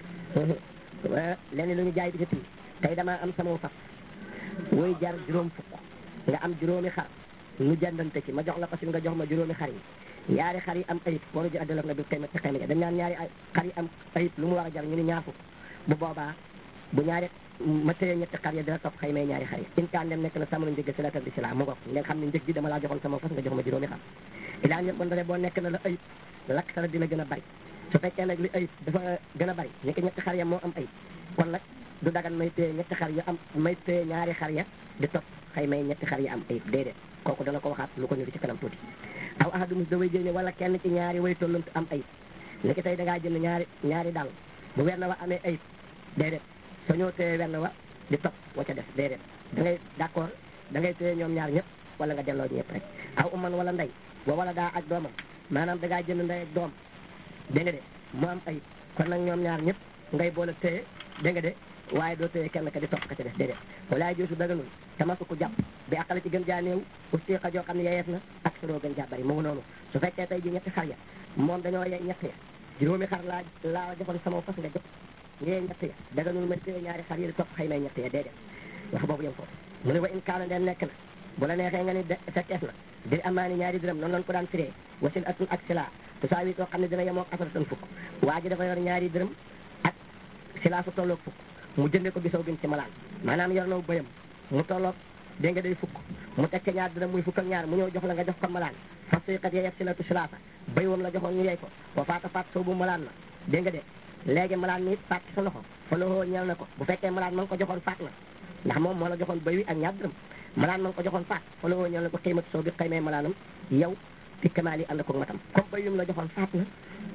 lenn lu ñu jaay bi isati tey damaa am sama fas woy jar juróom fukk nga am juróomi xar nu jëndante ci ma jox la ko si nga jox ma juróomi xar yi ñaari xar yi am ayib waru ji addalof na bi xëy ci xëy dañ naan ñaari xar yi am ayib lu mu war a jar ñu ni ñaar fukk bu boobaa bu ñaari ma téye ñetti xar ya dina topp xëy may ñaari xar yi in kaan dem nekk na sama njëg si la tab di si la mu ngoog nga xam ne njëg gi dama laa joxoon sama fas nga jox ma juróomi xar ilaa ñëpp bon dane boo nekk na la ayib lakk sara dina gën a bari su fekkee nag li ayib dafa gën a bari ni ki ñetti xar ya moo am ayib kon nag du dagan may téye ñetti xar ya am may téye ñaari xar ya di topp xëy may ñetti xar ya am ayib déedéet kooku dana ko waxaat lu ko niru ci kanam tuuti aw ahadumus da way jëne wala kenn ci ñaari way tollantu am ayib ni ki tey da ngaa jënd ñaari ñaari dàll bu wenn wa amee ayib déedéet soo ñëw téye wenn wa di topp wa ca def déedéet da ngay d'accord da ngay téye ñoom ñaar ñëpp wala nga delloo ñëpp rek aw uman wala ndey wa wala daa ak doomam maanaam da ngaa jënd ndey ak doom dégg nga de mu am ayib kon nag ñoom ñaar ñëpp ngay boole téye dégg nga de waaye doo téye kenn ka di topp ka ca def déedéet walaay joosu daganul tamasu ko jàpp bi àqala ci gën jaa néew usti xa joo xam ne yeyees na ak suroo gën jaa bari mu ngi noonu su fekkee tey ji ñetti xar ya moom dañoo yey ñett ya juróomi xar laa laa joxoon sama fas nga jox ngee ñett ya daganul ma téye ñaari xar yi di topp xëy may ñett ya déedéet wax boobu yem foofu mu ne wa in kaana den nekk na bu la neexee nga ni fekkees na di amaani ñaari dërëm noonu lañ ko daan firee wasin atun ak sila tu saa wi too xam ne dina yemoog asara tan fukk waa ji dafa yor ñaari dërëm ak sila su tolloog fukk mu jënde ko gisaw bin ci malaan maanaam yor naw bëyam mu tolloog dégg nga day fukk mu teg ca ñaar dërëm muy fukk ak ñaar mu ñëw jox la nga jox ko malaan fas kat yeyef si la tu silaasa béy wam la joxoon ñu yey ko wa faata faat soo bu malaan na dégg nga de léegi malaan mi faat ci sa loxo fa loxoo ñeel na ko bu fekkee malaan ma nga ko joxoon faat na ndax moom moo la joxoon béy wi ak ñaar dërëm malaan ma nga ko joxoon faat fa loxoo ñeel na ko xiimati soo bi xëymee malaanam yow fi kamaal yi ànd ko matam comme béy wi la joxoon faat na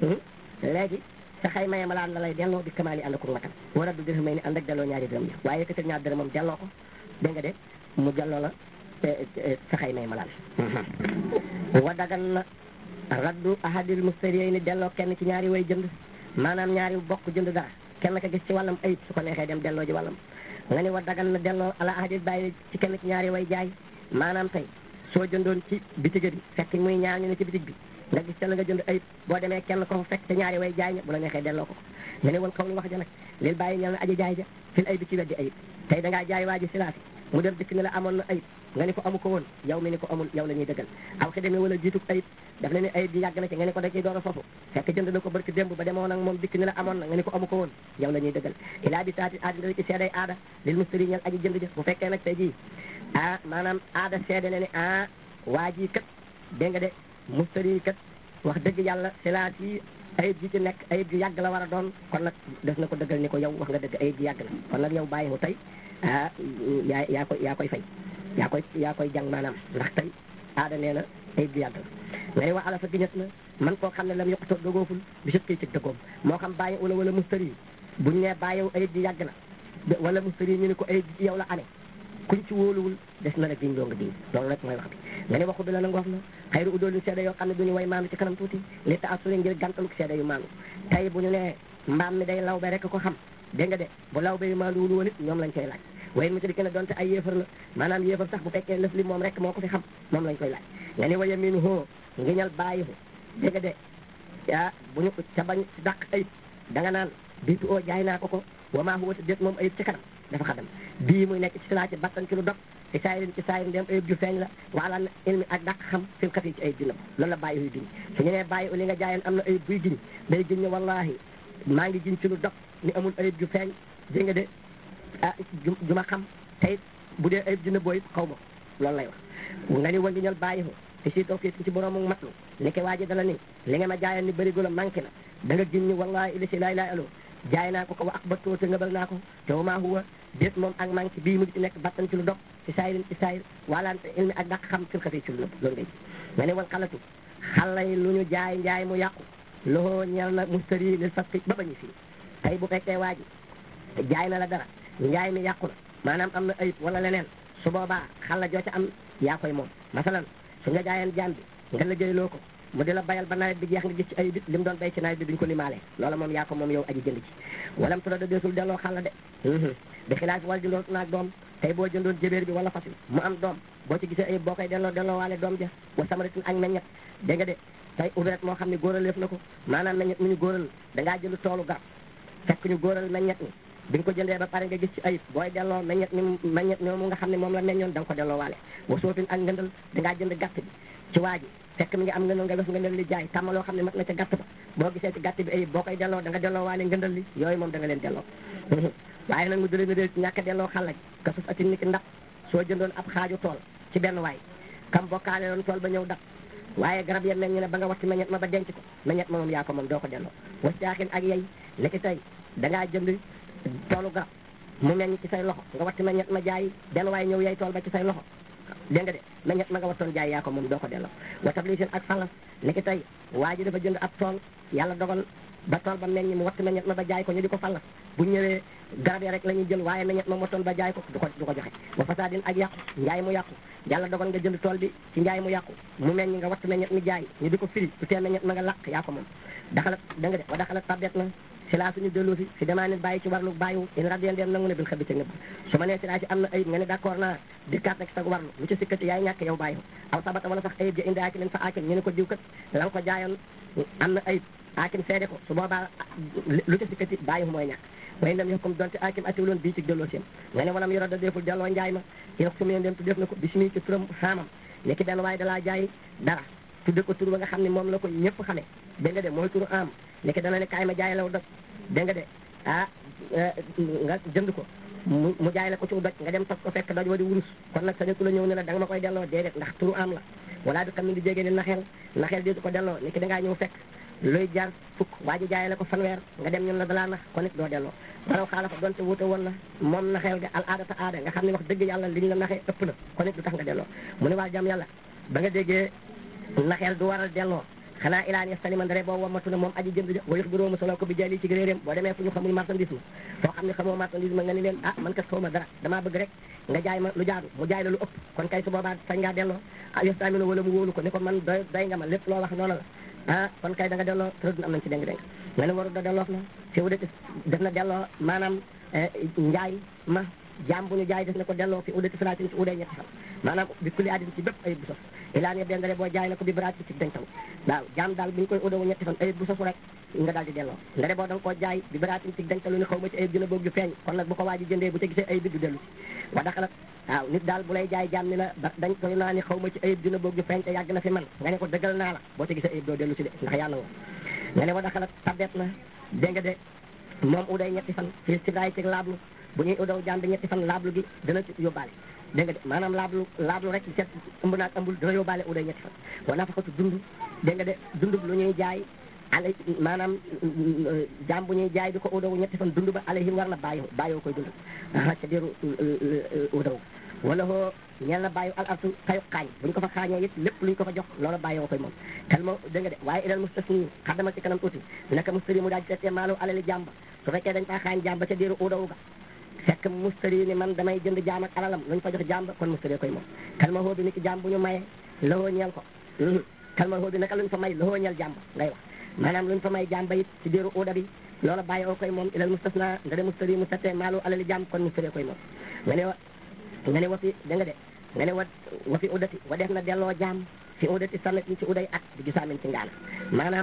léegi sa xay maye malaan la lay delloo bi kamaal yi ànd ko matam war a du dërëm may ni ànd ak delloo ñaari dërëm yi waaye yëkkatil ñaar dërëm moom delloo ko dégg nga de mu delloo la sa xay maye malaan wa dagan na raddu ahadil mustariyi ni delloo kenn ci ñaari way jënd maanaam ñaari bokk jënd dara kenn ka gis ci wàllam ayib su ko neexee dem delloo ji wàllam nga ni wa dagan na delloo ala ahadil bàyyi ci kenn ci ñaari way jaay maanaam tey soo jëndoon ci bitig bi fekk muy ñaar ñu ne ci bitig bi nga gis te la nga jënd ayib boo demee kenn ko fa fekk te ñaari way jaay ña bu la neexee delloo ko ko nga ne woon xaw lu wax ja nag lil bàyyi ñal na aji jaay ja fil ay bi ci weddi ayib tey da ngaa jaay waa ji silaasi mu dem dikk ne la amoon na ayib nga ni ko amu ko woon yow mi ni ko amul yow la ñuy dëggal aw xi demee wala jiituk ayib daf ne ne ayib ji yàgg na ci nga ni ko da ciy door a foofu fekk jënd na ko barki démb ba demoon ak moom dikk ne la amoon na nga ni ko amu ko woon yow la ñuy dëggal ilaa bi taati aadina ci seeday aada lil mustari ñal aji jënd ja bu fekkee nag tey jii ah maanaam aada seede ne ne ah waa ji kat dégg nga de mustari kat wax dëgg yàlla silaat yi ayib ji ci nekk ayib ji yàgg la war a doon kon nag des na ko dëggal ni ko yow wax nga dëgg ayib ji yàgg na kon nag yow bàyyi mu tey ah yaa yaa koy yaa koy fay yaa koy yaa koy jàng maanaam ndax tey aada nee na ayib ji yàgg na nga ne wa ala fa giñet na man koo xam ne lam yoqutoo dëgooful bi sut koy cig dëggoom moo xam bàyyi wala wala mustari yi buñ ne bàyyiw ayib ji yàgg na wala mustari yi ñu ne ko ayib ji yow la amee kuñ ci wóoluwul des na la giñ loo nga giñ loolu rek mooy wax bi nga ne waxu bi la na ngoof na xayru udoolu seede yoo xam ne duñu way maandu ci kanam tuuti li ta assuri ngir gàntaluk seede yu maandu tey bu ñu nee mbaam mi day law be rek ko xam dégg nga de bu law be yu maandu wul woon it ñoom lañ koy laaj wayen mu tadi ke ne donte ay yéefar la maanaam yéefar sax bu fekkee lëf li moom rek moo ko fi xam moom lañ koy laaj nga ne waya min hoo ngiñal bàyyi ko dégg nga de ah bu ñu ca bañ dàq ayib da nga naan biitu oo jaay naa ko ko wamaa huwa te déet moom ayib ci kanam dafa xadam bii muy nekk ci silaa ci battan ci lu dog ci saayirin ci saayirin dem ayib ju feeñ la wala ilmi ak dàq xam fil kat yi ci ayib dina loolu la bàyyi huy giñ su ñu nee bàyyi li nga jaayoon am na ayib buy giñ day giñ ne wallahi maa ngi giñ ci lu dog ni amul ayib ju feeñ dégg nga de ah ju ju ma xam tey bu dee ayib dina booy xaw ma loolu lay wax nga ni wa ngi ñal bàyyi ko te si tawfiq ci boroomu matlu ni ki waaji dala ni li nga ma jaayoon ni bëri gu la manqué na da nga giñ ni wallahi ili si laay laay alo jaay naa ko ko wa ak battoo te ngëbal naa ko te wa maa huwa déet moom ak manqué bii mu di ci nekk battan ci lu dog ci saayirin ci saayir wala ilmi ak dàq xam fil xafi ci lu nëbb loolu ngay nga ne wal xalatu xala yi lu ñu jaay njaay mu yàqu loxoo ñel na mustari lil fasqi ba bañu fii tey bu fekkee waa ji jaay na la dara njaay mi yàqu na maanaam am na ayib wala leneen su boobaa xala joo ca am yaa koy moom masalan su nga jaayeen jaam bi nga liggéeyloo ko mu di la bayal ba nawet bi jeex nga gis ci ayib it li mu doon bay ci nawet bi duñ ko limaale loola moom yaa ko moom yow aji jënd ci walam tura da deesul delloo xala de bi xilaaf wala jëndoon naag doom tey boo jëndoon jébéer bi wala fas wi mu am doom boo ci gisee ayib boo koy delloo delloo waale doom ja wa samaritin ak meññet dégg nga de tey uret moo xam ne góoraleef na ko maanaam meññet mu ñu góoral da ngaa jënd toolu garab fekk ñu góoral meññet mi bi nga ko jëndee ba pare nga gis ci ayib booy delloo meññet mi meññet mi mu nga xam ne moom la meññoon da nga ko delloo waale wa soofin ak ngëndal da ngaa jënd gàtt bi ci waa ji fekk mi nga am ngëndal nga def ngëndal li jaay tàmm loo xam ne mat na ca gàtt ba boo gisee ci gàtt bi ayib boo koy delloo da nga delloo waale ngëndal li yooyu moom da nga leen delloo waaye nag mu dële na dee ci ñàkk a delloo xàllaj ka sus ati niki ndax soo jëndoon ab xaaju tool ci benn waay kam bokkaale loon tool ba ñëw dab waaye garab ya meññ ne ba nga watti meññet ma ba denc ko meññet ma moom yaa ko moom doo ko delloo was caaxin ak yey niki tey dangaa jënd toolu garab mu meññ ci say loxo nga watti meññet ma jaay benn waay ñëw yey tool ba ci say loxo dégg nga de meññet ma nga wattoon jaay yaa ko moom doo ko delloo wa tablisin ak falas niki tey waa ji dafa jënd ab tool yàlla dogal ba tool ba meññ mu watt meññet ma ba jaay ko ñu di ko fallas bu ñëwee garab ya rek la ñuy jël waaye meññet ma wattoon ba jaay ko du ko du ko joxe wa fasadin ak yàqu njaay mu yàqu yàlla dogal nga jënd tool bi ci njaay mu yàqu mu meññ nga watt meññet mi jaay ñu di ko firi du tee meññet ma nga làq yaa ko moom daxalat da nga de wa daxalat tabet na si laa suñu delloo si si damaa ne bàyyi ci warlu bàyyiwu in radien dem nangu ne bil xabi ca nëbb su ma nee si laa si am na ayib nga ne d'accord naa dikkaat nag sag warlu lu ci sikkati yaay ñàkk yow bàyyiwu aw sabata wala sax ayib ja indi aakin leen fa aakin ñu ne ko diw kat la nga ko jaayoon am na ayib aakim seede ko su boobaa lu ci sikkati bàyyiwu mooy ñàkk way ndem yox comme donte aakim atiwuloon bii ci delloo siem nga ne walam yoro da deful delloo njaay ma yox su mu dem tu def na ko bismi ci turam xaamam ne ki benn waaye dalaa jaay dara tudde ko tur ba nga xam ne moom la ko ñëpp xamee dégg nga de mooy turu am ne ki dana ne kaay ma jaay law doj dégg nga de ah nga jënd ko mu mu jaay la ko ci doj nga dem tos ko fekk doj wa di wurus kon nag sañatu la ñëw ne la da nga ma koy delloo déedéet ndax turu am la wala du xam ne di jégee ni naxeel naxeel di ko delloo ni ki da ngaa ñëw fekk luy jar fukk waa ji jaay la ko fanweer nga dem ñun la dalaa nax kon it doo delloo waraw xaala fa donte wuute woon na moom naxeel ga al aada ta aada nga xam ne wax dëgg yàlla liñ la naxee ëpp na kon it du tax nga delloo mu ne waa jàmm yàlla ba nga déggee naxeel du waral delloo xanaa ilaan yastani man dare boobu wamatu na moom aji jënd ja wayux biróoma solo ko bi jaay lii ci réeréem boo demee fu ñu xamul marchandise ma foo xam ne xamoo marchandise ma nga ni leen ah man kat xaw ma dara damaa bëgg rek nga jaay ma lu jaadu mu jaay la lu ëpp kon kay su boobaa sañ ngaa delloo ah yastamino wala mu wóolu ko ni ko man doy doy nga ma lépp loo wax noonu la ah kon kay da nga delloo tërëdun am nañ ci déng déng nga ne waru da delloof na fi wu de def na delloo maanaam njaay ma jaam bu ñu jaay des na ko delloo fi udati salaatin ci uday ñetti fan maanaam bi kulli aadin ci bépp ayib bu sos ilaa ne dendale boo jaay na ko bi baraat ci dencal waaw jaam daal bu ñu koy udawu ñetti fan ayib bu sosu rek nga daal di delloo nga de boo da nga koo jaay bi baraatin ci dencalu ni xaw ma ci ayib dina boog ju feeñ kon nag bu ko waaji jëndee bu ca gisee ayib bi du dellu ci wa daxalat waaw nit daal bu lay jaay jaam ni la da dañ koy naa ni xaw ma ci ayib dina boog ju feeñ te yàgg na fi man nga ne ko dëggal naa la boo ca gisee ayib doo dellu ci de ndax yàlla nga nga ne wa daxalat tabet na dégg nga de moom uday ñetti fan fii si daay ci laablu bu ñuy udaw jaam bi ñetti fan laablu gi dana ci yóbbaale dégg nga de maanaam laablu laablu rek seet ëmb naag ëmbul dana yóbbaale uday ñetti fan wa nafaxatu dund dégg nga de dund lu ñuy jaay ale maanaam jaam bu ñuy jaay di ko udaw ñetti fan dund ba alayhi war na bàyyi bàyyoo koy dund ca diiru udaw wala hoo ñeel na bàyyi al artu kayu xaañ buñ ko fa xaañee it lépp luñ ko fa jox loolu bàyyoo koy moom xel ma dégg nga de waaye ilal mustasni xaddamal ci kanam tuuti naka mustari mu daal di seetee maalu alali jàmba su fekkee dañ faa xaañ jàmba ca diiru udaw ga fekk mustari ni man damay jënd jaam ak alalam luñ fa jox jàmba kon mustari koy moom xel ma hoo bi ni ki jaam bu ñu maye lahoo ñeel ko xel ma hoo bi naka luñ fa may lahoo ñeel jàmba ngay wax maanaam luñ fa may jàmba it ci diiru uda bi loola bàyyi oo koy moom ilal mustasna nga de mustari mu settee maalu alali jàmb kon mustari koy moom nga ne wa nga ne wa fi da nga de nga ne wa wa fi udati wa def na delloo jaam fi udati sanatin ci uday at di gisaamin ci ngaana maanaam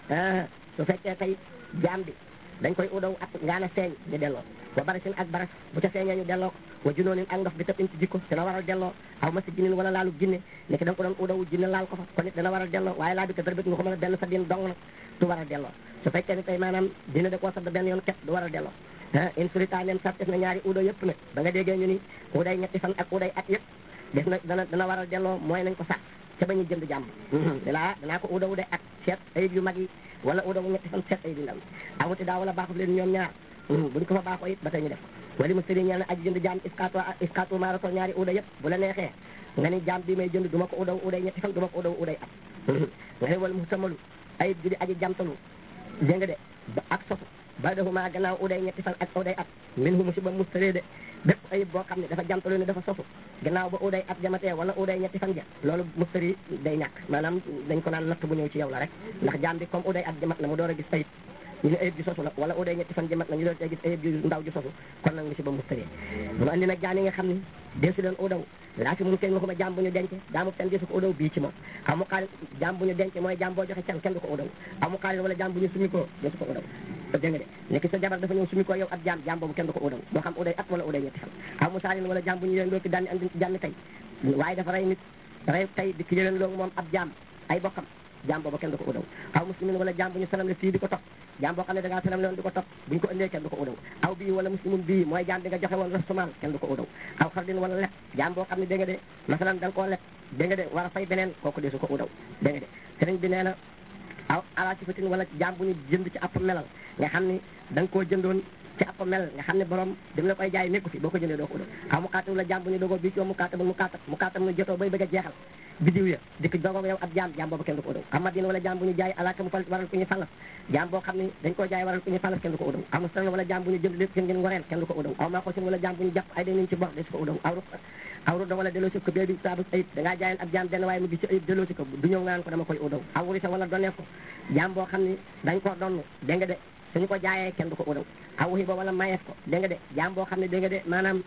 su fekkee tey jaam bi dañ koy udaw at ngaana feeñ ñu delloo wa barasin ak baras bu ca feeñee ñu delloo ko wa junoonin ak ndox bi tëb in ci jikko dana waral delloo aw ma si jinin wala laalu jinne nekk da nga ko doon udawu jinne laal ko fa kon it dana waral delloo waaye laa bi ka darbét nga ko mën a benn sa din dong nag du waral delloo su fekkee ne tey maanaam dina da koo sadd benn yoon ket du waral delloo ah in surita nem sat def na ñaari udo yëpp nag ba nga déggee ñu ni uday ñetti fan ak uday at yëpp def na dana dana waral delloo mooy nañ ko sax ca ba ñuy jënd jàmm dalaa danaa ko uda uday at seet ayib yu mag yi wala uda wu ñetti fan seet ayib yu ndaw awuti daa wala baaxu leen ñoom ñaar buñ ko fa baaxoo it ba tey ñu def ko wali mu sëri ñeel na aji jënd jaam iskaatu iskaatu maarato ñaari uda yëpp bu la neexee nga ni jaam bi may jënd du ma ko udaw uday ñetti fan du ma ko udaw uday at nga ne wala mu samalu ayib ju di aji jamtalu dégg nga de ba ak sosu ba defuma gannaaw uday ñetti fan ak uday at min hu musiba mustaree de bépp ayib boo xam ne dafa jamtalu ne dafa sosu gannaaw ba uday at jamatee wala uday ñetti fan ja loolu mustari day ñàkk maanaam dañ ko naan natt bu ñëw ci yow la rek ndax jaam bi comme uday at jamat na mu door a gis ayib ñu ne ayib ji sosu la wala uday ñetti fan jamat na ñu door a gis ayib ji ndaw ji sosu kon nag musiba mustari mu andi nag jaam yi nga xam ne deesu leen udaw laa fi mun kenn waxuma jaam bu ñu denc jaamu kenn deesu ko udaw bii ci moom amu xaalis jaam bu ñu denc mooy jaam boo joxe can kenn du ko udaw amu xaalis wala jaam bu ñu sumi ko deesu ko udaw dégg nga de nekk sa jabar dafa ñëw sumi ko yow ab jaam jaam boobu kenn du ko udaw moo xam uday at wala uday ñetti fan aw mu saalin wala jaam bu ñu leen loo ki daan andi jànn tey waaye dafa rey nit rey tey di ki leen loo moom ab jaam ay bokkam jaam boobu kenn du ko udaw aw muslimin wala jaam bu ñu salam le fii di ko topp jaam boo xam ne da ngaa salam le woon di ko topp bu ñu ko indee kenn du ko udaw aw bii wala muslimun bii mooy jaam bi nga joxe woon restaurant kenn du ko udaw aw xardin wala leb jaam boo xam ne dégg nga de masalan da nga koo leb dégg nga de war a fay beneen kooku deesu ko udaw dégg nga de sëriñ bi nee na aw ala sifatin wala jaam bu ñu jënd ci app melal nga xam ni da nga koo jëndoon ci app mel nga xam ne borom dam la koy jaay nekku fi boo ko jëndee doo ko udaw aw mu kaatab la jaam bu ñu dogoo bii ci mu kaatab mu kaatab mu kaatab mu jotoo bay bëgg a jeexal bidiw ya dikk dogoo yow ab jaam jaam boobu kenn du ko udaw amadin wala jaam bu ñu jaay alaaka mu fal waral ku ñu fallas jaam boo xam ne dañ koo jaay waral ku ñu fallas kenn du ko udaw amu stan wala jaam bu ñu jënd lépp seen ngeen ngoreel kenn du ko udaw aw maa ko seen wala jaam bu ñu jàpp ay dañ ci bor des ko udaw aw aw rudda wala delloo si ko bee bi saabu ayib da ngaa jaayoon ab jaam benn waaye mu gis ci ayib delloo si ko du ñëw nga naan ko dama koy udaw aw wurisa wala donee ko jaam boo xam ne dañ koo donn dégg nga de suñu ko jaayee kenn du ko udaw aw wuxi ba wala mayeef ko dégg nga de jaam boo xam ne dégg nga de maanaam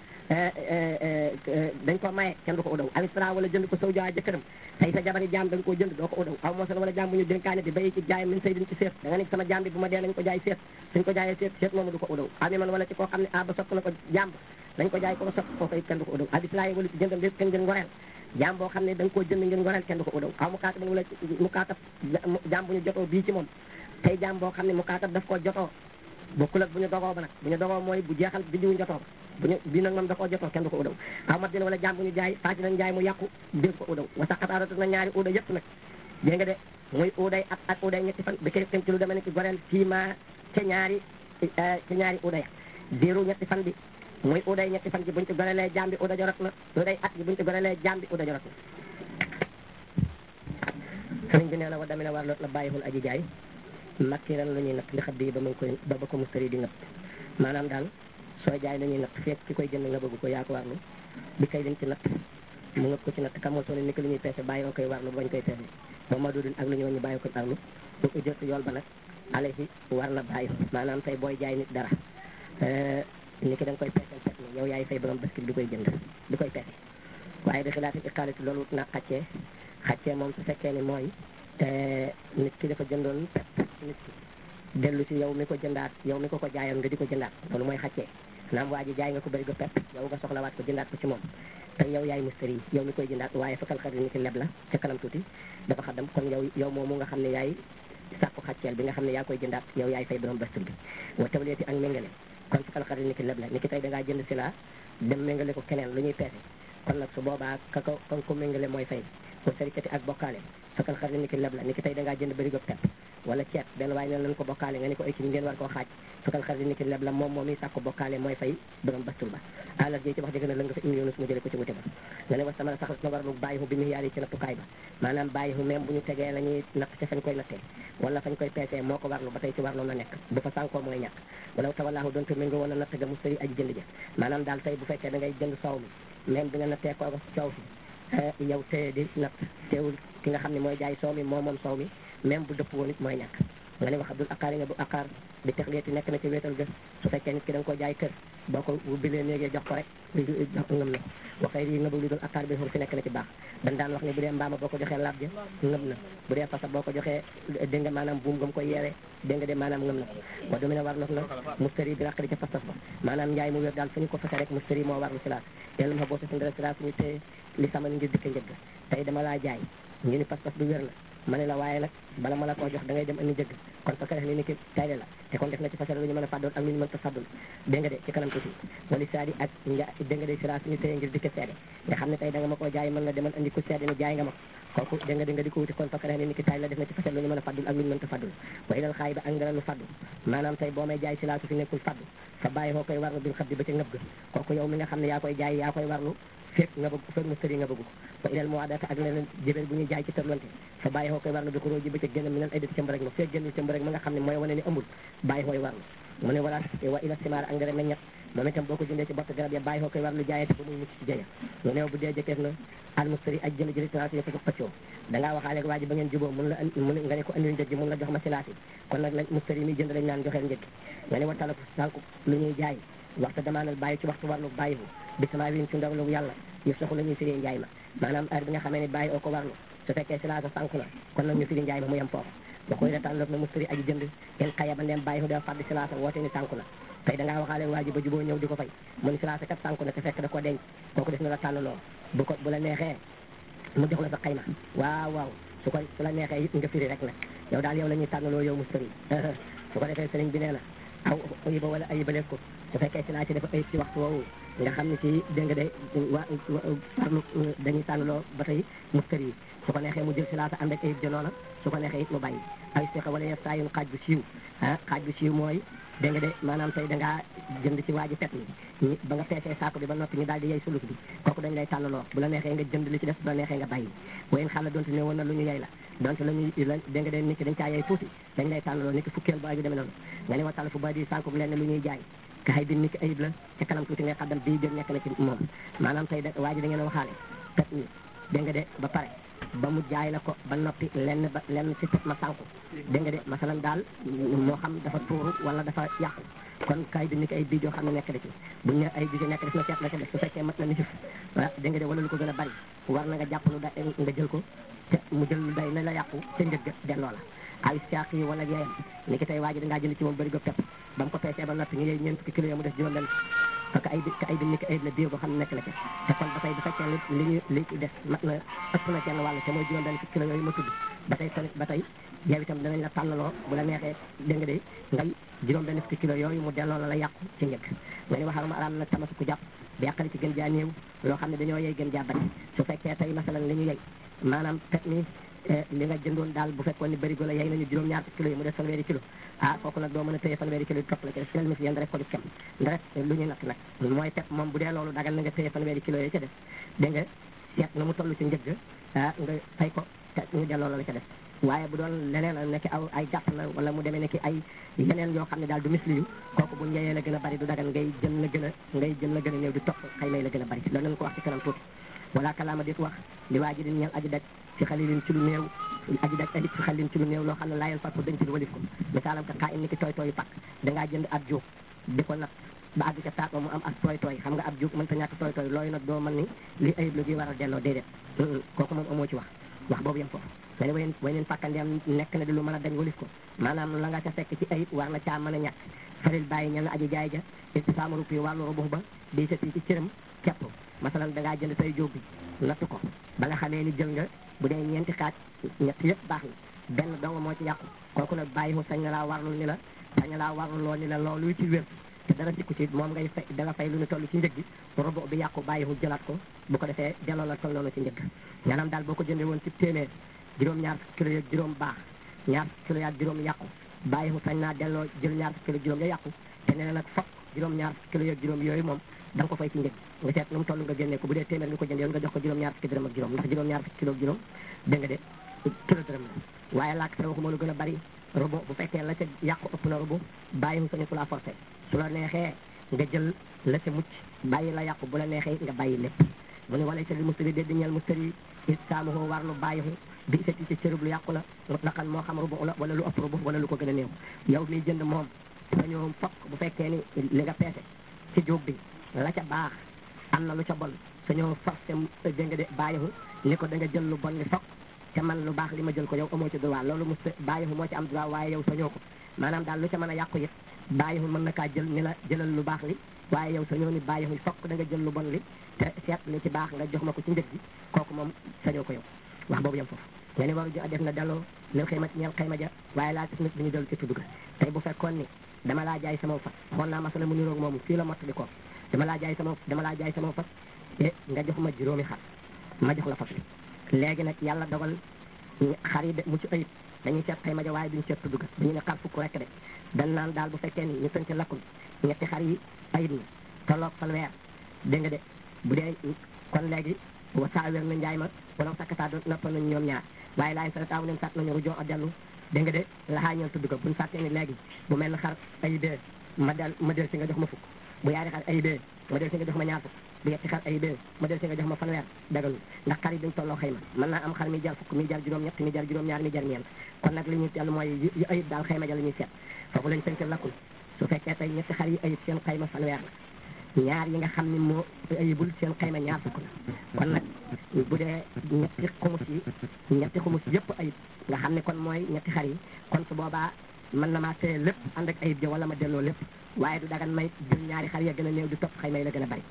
dañ ko maye kenn du ko udaw alistra wala jënd ko sow jaay jëkkëram tey sa jabari jaam da nga koo jënd doo ko udaw aw moosal wala jaam bu ñu dénkaane di bay ci jaay min say din ci seet da nga ne sama jaam bi bu ma dee nañ ko jaay seet suñ ko jaayee seet seet moomu du ko udaw ami man wala ci koo xam ne a ba sopp na ko jaam dañ ko jaay ko ko sopp kooku it kenn du ko udaw alistra wala ci jëndam lépp kenn ngeen ngoreel jaam boo xam ne da nga koo jënd ngeen ngoreel kenn du ko udaw aw mu kaatab wala mu kaatab jaam bu ñu jotoo bii ci moom tey jaam boo xam ne mu kaatab daf koo jotoo bokkul ak bu ñu dogoo ba nag bu ñu dogoo mooy bu jeexal bi diwu jotoo ba bu ñu bii nag moom da koo jotoo kenn du ko udaw aw mat dina wala jaam bu ñu jaay faati nañ jaay mu yàqu dégg ko udaw wa saqataaratu na ñaari uda yëpp nag dégg nga de muy uday at ak uday ñetti fan bi koy tem ci lu demee ne ci goreel fii ma ca ñaari ca ñaari uday diiru ñetti fan bi muy uday ñetti fan ji buñ ci gorelee jaam bi uda jorot na uday at bi buñ ci gorelee jaam bi uda jorot na sëriñ bi nee na wa damina war loot la bàyyihul aji jaay makkiran lu ñuy natt li xaddi yi ba mu koy ba ba ko mustari di natt maanaam daal sooy jaay la ñuy natt fekk ki koy jënd nga bëgg ko yaa ko warlu bi kay dañ ci natt mu nga ko ci natt kamoo soo ne ni ko lu ñuy peese bàyyi oo koy warlu bañ koy peese moom ma dudun ak lu ñu ñu bàyyi ko warlu bu ko jot yool ba nag alayhi war na bàyyi maanaam tey booy jaay nit dara ni ki da nga koy peeseel pet mi yow yaay fay borom bascule bi koy jënd bi koy peese waaye bi xilaati iqaalati loolu wut naa xàccee xàccee moom su fekkee ni mooy nit ki dafa jëndoon pet nit ki dellu si yow mi ko jëndaat yow mi ko ko jaayoon nga di ko jëndaat loolu mooy xàccee naam waa ji jaay nga ko bëri go pep yow nga soxlawaat ko jëndaat ko ci moom te yow yaay mustari yi yow mi koy jëndaat waaye fakal xarit ni ki leb la ca kanam tuuti dafa xaddam kon yow yow moomu nga xam ne yaay sàkku xàcceel bi nga xam ne yaa koy jëndaat yow yaay fay borom bastul bi wa tawleeti ak méngale kon fakal xarit ni ki leb la ni ki tey da ngaa jënd si la dem méngale ko keneen lu ñuy peese kon nag su boobaa ka ko kan ko méngale mooy fay ko sarikati ak bokkaale fakal xarit ni ki leb la ni ki tey da ngaa jënd bëri go pep wala ceeb benn waaye ne nañ ko bokkaale nga ni ko équipe ngeen war koo xaaj fakal xarit ni ki leb la moom moom i sàkku bokkaale mooy fay borom bastul ba àllar ji ci wax dëgg na la nga fa imi yoonu su ma jëlee ko ci wute ba nga ne was tamala sax na war lu bàyyi hu bi mu yaar yi ci nattukaay ba maanaam bàyyi hu même bu ñu tegee la ñuy natt ca fañ koy nattee wala fañ koy peesee moo ko warlu ba tey ci warlu na nekk bu fa sànkoo mooy ñàkk wala tawalaahu doonte mi nga woon a natt ga mu sëri aji jënd ja maanaam daal tey bu fekkee da ngay jënd soow mi même bi nga nattee ko coow fi yow téye di natt teewul ki nga xam ne mooy jaay soow mi moo moom soow mi même bu dëpp woon it mooy ñàkk nga ne wax abdul aqaar yi nga bu aqaar bi texleeti nekk na ci wéetal ga su fekkee nit ki da nga ko jaay kër boo ko bilee néegee jox ko rek jox ngëm na waxee yi nga bëgg lu dul aqaar bi xur fi nekk na ci baax dañ daan wax ne bu dee mbaama boo ko joxee laab ja ngëm na bu dee fasa boo ko joxee dégg nga maanaam buum ngam koy yeewee dégg nga de maanaam ngëm na wa du mu ne war na na mustari bi raqali ca fas-fas ba maanaam njaay mu wér daal fu ñu ko fase rek mustari moo war lu silaas yàlla ma boo sa sindara silaas ñu téye li sama ngir dikk njëgg tey dama laa jaay ñu ni pas-pas bi wér na ma ne la waaye nag bala ma la koo jox da ngay dem andi njëgg kon fa ka def ni ni ki tayle la te kon def na ci fasal lu ñu mën a fàddoon ak lu ñu mën ta fàddul dégg nga de ci kanam tuuti wali saadi ak nga dégg nga de sira suñu téye ngir dikk seede nga xam ne tey da nga ma koo jaay mën nga demal andi ku seede ni jaay nga ma ko kooku dégg nga di nga di ko wuti kon fa ka def ni ni ki tayle la def na ci fasal lu ñu mën a fàddul ak lu ñu mën ta fàddul wa ilal xaay ba ak ngara lu fàddu maanaam tey boo may jaay sila su fi nekkul fàddu fa bàyyi koo koy warlu bil xabdi ba ca ngëb ga kooku yow mi nga xam ne yaa koy jaay yaa koy warlu fekk nga bëgg fekk mustari nga bëgg ko wa ilal muwaadata ak leneen jëbel bu ñuy jaay ci tërlante fa bàyyi xoo koy warlu bi ko róo ji ba ca génn mi nan ay dëti ca mbërëg ma fekk génnul ca mbërëg ma nga xam ne mooy wane ni ëmbul bàyyi xooy warlu mu ne wala wa ila simaar ak ngara meññat moom itam boo ko jëndee ci bott garab ya bàyyi xoo koy warlu jaayate ba muy mucc ci jëya mu ne bu dee jëkkeef na al mustari ak jënd jëri tracé yo ko jox xëccoo da ngaa waxaale waa ji ba ngeen juboo mun la mun nga ne ko andil njëg gi mun la jox ma silaasi kon nag la mustari mi jënd lañ naan joxeel njëg gi nga ne wa talak sànku lu ñuy jaay waxtu damaanal bàyyi ci waxtu warlu bàyyi bi sama win ci ndawlu yàlla yëf saxu la ñuy firi njaay ma maanaam heure bi nga xamee ne bàyyi oo ko warlu su fekkee silaasa sànku na kon nag ñu firi njaay ma mu yem foofu ba koy retaan loog na mustari aji jënd in xaya ba ndeem bàyyi da fàdd silaasa woote ni sànku na tey da ngaa waxaale waa ji ba juboo ñëw di ko fay mu ni silaasa kat sànku na te fekk da koo denc kooku def na la tànnloo bu ko bu la neexee mu jox la sa xayma waaw waaw su ko su la neexee it nga firi rek nag yow daal yow la ñuy tànnaloo yow mustari su ko defee sëriñ bi nee na aw ayiba wala ayibaleeg ko su fekkee si laa ci dafa ayib ci waxtu woowu nga xam ne ci dégg nga de wa farlu dañuy tànnaloo ba tey mustari yi su ko neexee mu jël si laata ànd ak ayib janoola su ko neexee it mu bàyyi ay siqa wala yef saa yun xaaj bu siiw ah xaaj bu siiw mooy dégg nga de maanaam tey dangaa jënd ci waaji pet mi ba nga peesee saako bi ba noppi ñu daal di yey suluk bi kooku dañ lay tànnaloo bu la neexee nga jënd li ci def bu la neexee nga bàyyi wayen xaala donte ne woon na lu ñu yey la donte la ñuy la dégg nga de nit ki dañ caa yey tuuti dañ lay tànnaloo nit ki fukkeel ba aju demee noonu nga ne wa tàll fu ba di sànku leen lu ñuy jaay ka xay bi nit ki ayib la ca kanam tuuti ngay xaddam bii jël nekk na ci moom maanaam tey da waa ji da ngeen a waxaale pet mi dégg nga de ba pare ba mu jaay la ko ba noppi lenn ba lenn ci pet ma sànku dégg nga de masalan daal moo xam dafa tuuru wala dafa yàqu kon kay bi ni ki ay bii joo xam ne nekk na ci buñ ne ay bi ci nekk def na seet la ca def su fekkee mat na nisif wa dégg nga de wala lu ko gën a bari war na nga jàpp lu da nga jël ko te mu jël lu day la la yàqu ca njëg ga delloo la aw saaq yi wala yeeyam ni ki tey waa ji dangaa jënd ci moom bëri go pepp ba mu ko peesee ba noppi ñu yey ñeent fukki kilo yo mu def juróom benn parce que ay bi ka ay bi ni ki ayib la biir boo xam ne nekk na ca te kon ba tey bu fekkee li ñu li ci def mat na ëpp na genn wàll te mooy juróom benn fukki kilo yooyu ma tudd ba tey tamit ba tey yow itam danañ la tànnaloo bu la neexee dégg nga de ngay juróom benn fukki kilo yooyu mu delloo la la yàqu ci njëkk nga ni waxal ma araam nag tamasu ku jàpp bi yàqali ci gën jaa néew loo xam ne dañoo yey gën jaa bari su fekkee tey masalan li ñu yey maanaam pet mi li nga jëndoon daal bu fekkoon ni bërigo la yey nañu juróom ñaar kilo yi mu def fanweeri kilo ah kooku nag doo mën a téye fanweeri kilo yi topp la ci def mi si yéen rek ko di kem rek lu ñuy natt nag mooy pep moom bu dee loolu dagal na nga téye fanweeri kilo yi ca def dégg nga seet na mu toll ci njëgg ah nga fay ko te ñu delloo la la ca def waaye bu doon leneen a nekk aw ay jàpp la wala mu demee nekk ay yeneen yoo xam ne daal du misli yu kooku bu njeyee la gën a bari du dagal ngay jël la gën a ngay jël la gën a néew di topp xëy may la gën a bari loolu nañ ko wax ci kanam tuuti wala kalaama dit wax li waa ji di ñeel aji daj ci xalilin ci lu néew aji daj alit ci xalilin ci lu néew loo xam ne laayal fàttu dañ ci walif ko misaalam ka xaa in ni ki tooy tooyu pakk dangaa jënd ab jóob di ko nat ba àgg ca taat ba mu am ak tooy tooy xam nga ab jóg mënta ñàkk tooy tooy looyu nag doo mën ni li ayib la gi war a delloo déedéet kooku moom amoo ci wax wax boobu yem foofu nga ne wayen way neen fàkkandeem nekk na di lu mën a dañ walis ko maanaam la nga ca fekk ci ayib war na caa mën a ñàkk faril bàyyi ña nga aji jaay ja istisaamaru pi wàllu rubu ba di sa ci cëram kepp masalan da ngaa jënd say jóob bi natt ko ba nga xamee ni jël nga bu dee ñeenti xaaj ñett yëpp baax na benn dong moo ci yàqu kooku nag bàyyi mu sañ na laa warlul ni la sañ na laa warlul loo ni la loolu ci wér te dara sikku ci moom ngay fay da nga fay lu ñu toll ci njëg gi robo bi yàqu bàyyi mu jëlaat ko bu ko defee delloo la toll noonu ci njëg maanaam daal boo ko jëndee woon ci téeméer juróom-ñaar kilo yeeg juróom baax ñaar kilo yaag juróom yàqu bàyyi mu sañ naa delloo jël ñaar kilo juróom ya yàqu te nee na nag fokk juróom-ñaar kilo yeeg juróom yooyu moom da nga ko fay ci njëg nga seet nu mu toll nga génnee ko bu dee téeméer nga ko jëndee woon nga jox ko juróom-ñaar fukki dërëm ak juróom ndax juróom-ñaar fukki kilo ak juróom dégg nga de kilo dërëm la waaye laak sa waxuma lu gën a bari robo bu fekkee la ca yàqu ëpp na robo bàyyi mu sañu ku la forcé su la neexee nga jël la ca mucc bàyyi la yàqu bu la neexee nga bàyyi lépp mu ne wala sali mustari de di ñeel mustari istaamuhu war lu bàyyihu bi isati ci cërub lu yàqu la mutlaqan moo xam rubu la wala lu ëpp rubu wala lu ko gën a néew yow miy jënd moom sañoo fokk bu fekkee ni li nga peese ci jóob bi la ca baax am na lu ca bon sañoo forcé dégg nga de bàyyihu ni ko da nga jël lu bon li fokk te man lu baax li ma jël ko yow amoo ci droit loolu mu bàyyihu moo ci am droit waaye yow sañoo ko maanaam daal lu ca mën a yàqu it bàyyihu mën na kaa jël ni la jëlal lu baax li waaye yow sañoo ni bàyyihu fokk da nga jël lu bon li te seet li ci baax nga jox ma ko ci njëg gi kooku moom sañoo ko yow wax boobu yem foofu nga ni waru jo def na delloo lil xëyma ñeel xëyma ja waaye laa gis nit bi ñu dellu ci tudd ga tey bu fekkoon ni dama laa jaay sama fas xool naa masala mu niroog moomu fii la mottali ko dama laa jaay sama dama laa jaay sama fas te nga jox ma juróomi xar ma jox la fas bi léegi nag yàlla dogal xar yi de mucc ayib dañuy seet xëyma ja waaye duñu seet tudd ga dañu ne xar fukk rek de dañ naan daal bu fekkee ni ñu tënk lakkul ñetti xar yi ayib na tolloog fanweer dégg nga de bu dee kon léegi wa saa wér na njaay ma wala sakkataa doon noppal nañu ñoom ñaar waaye laay sa taaw leen sàtt nañu rujoo a dellu dégg nga de laxaa ñeel tudd ko buñu fàttee ni léegi bu mel ne xar ayibee ma del ma del si nga jox ma fukk bu yaari xar ayibee ma del si nga jox ma ñaar fukk bu yetti xar ayibee ma del si nga jox ma fanweer dagalul ndax xar yi duñ tolloo xëyma mën naa am xar mi jar fukk mi jar juróom ñett mi jar juróom ñaar mi jar ñeent kon nag li ñuy tell mooy yu ayib daal xëyma ja la ñuy seet foofu lañ tënk lakkul su fekkee tey ñetti xar yi ayib seen xëyma fanweer la ñaar yi nga xam ni moo ayibul seen xayma ñaar fukk la kon nag bu dee ñetti xumus yi ñetti xumus yëpp ayib nga xam ne kon mooy ñetti xar yi kon su boobaa mën na maa téye lépp ànd ak ayib ja wala ma delloo lépp waaye du dagan may jël ñaari xar ya gën a néew di topp xayma yi la gën a bari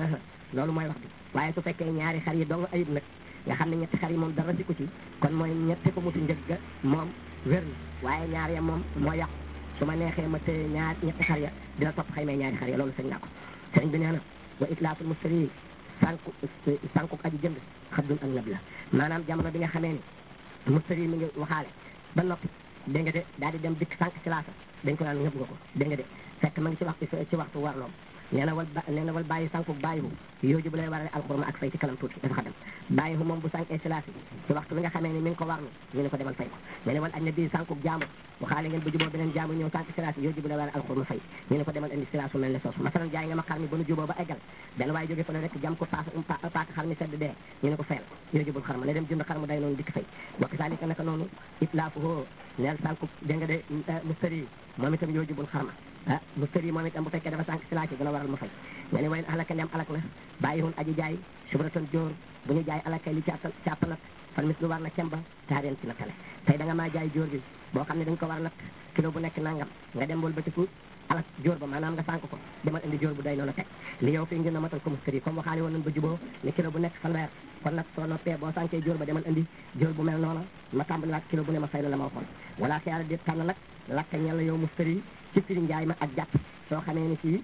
loolu mooy wax bi waaye su fekkee ñaari xar yi dong ayib nag nga xam ne ñetti xar yi moom dara si ko ci kon mooy ñetti xumusi njëg ga moom wér na waaye ñaar ya moom moo yàqu su ma neexee ma téye ñaar ñetti xar ya dina topp xayma ñaari xar ya loolu sañ naa ko sëriñ bi nee na wa itlaatul mustari sànku sànku aji jënd xabdun ak nab la maanaam jamono bi nga xamee ni mustari mi ngi waxaale ba noppi dégg nga de daal di dem dikk sànq si laasa dañ ko naan ngëb nga ko dégg nga de fekk ma ngi ci waxtu ci waxtu warloom nee na wal ba nee na wal bàyyi sànku bàyyihu yooju bu lay warale alxurma ak fay ci kanam tuuti dafa xadam bàyyihu moom bu sànkee si laasi ci waxtu bi nga xamee ni mi ngi ko warlu ñu ne ko demal fay ko nee na wal añ na bii sànku jaamu waxaale ngeen bu juboo beneen jaamu ñëw sànq silaasi yooju bu lay warale alxurma fay ñu ne ko demal indi silaasu mel ne soosu masalan jaay nga ma xar mi ba nu juboo ba eggal benn waaye jóge fa la rek jam ko paaka paaka xar mi sedd dee ñu ne ko fayal yooju bul xar ma ne dem jënd xar mu day noonu dikk fay wa kasaalika naka noonu itlaafuhu neel sànku dégg nga de mustari moom itam yooju bul xar ma ah mustari moom itam bu fekkee dafa sànq silaasi dina waral ma fay nga ne wayen alaka ndem alak na bàyyi hun aji jaay subratan jóor bu ñu jaay alakay li càpp càpp nag fan mis lu war na cemba taareen ci nattale tey da nga maa jaay jóor bi boo xam ne dañ ko war nag kilo bu nekk nangam nga dem wal batiku alak jóor ba maanaam nga sànq ko demal indi jóor bu day noonu teg li yow fii ngir na matal ko mustari comme waxaale woon nañ ba juboo ni kilo bu nekk fanweer kon nag soo noppee boo sànkee jóor ba demal indi jóor bu mel noonu ma tàmbaliwaat kilo bu ne ma fay la la ma waxoon wala xiyaara di tànn nag lakka ñel la yow mustari ci firi njaay ma ak jàpp soo xamee ni fii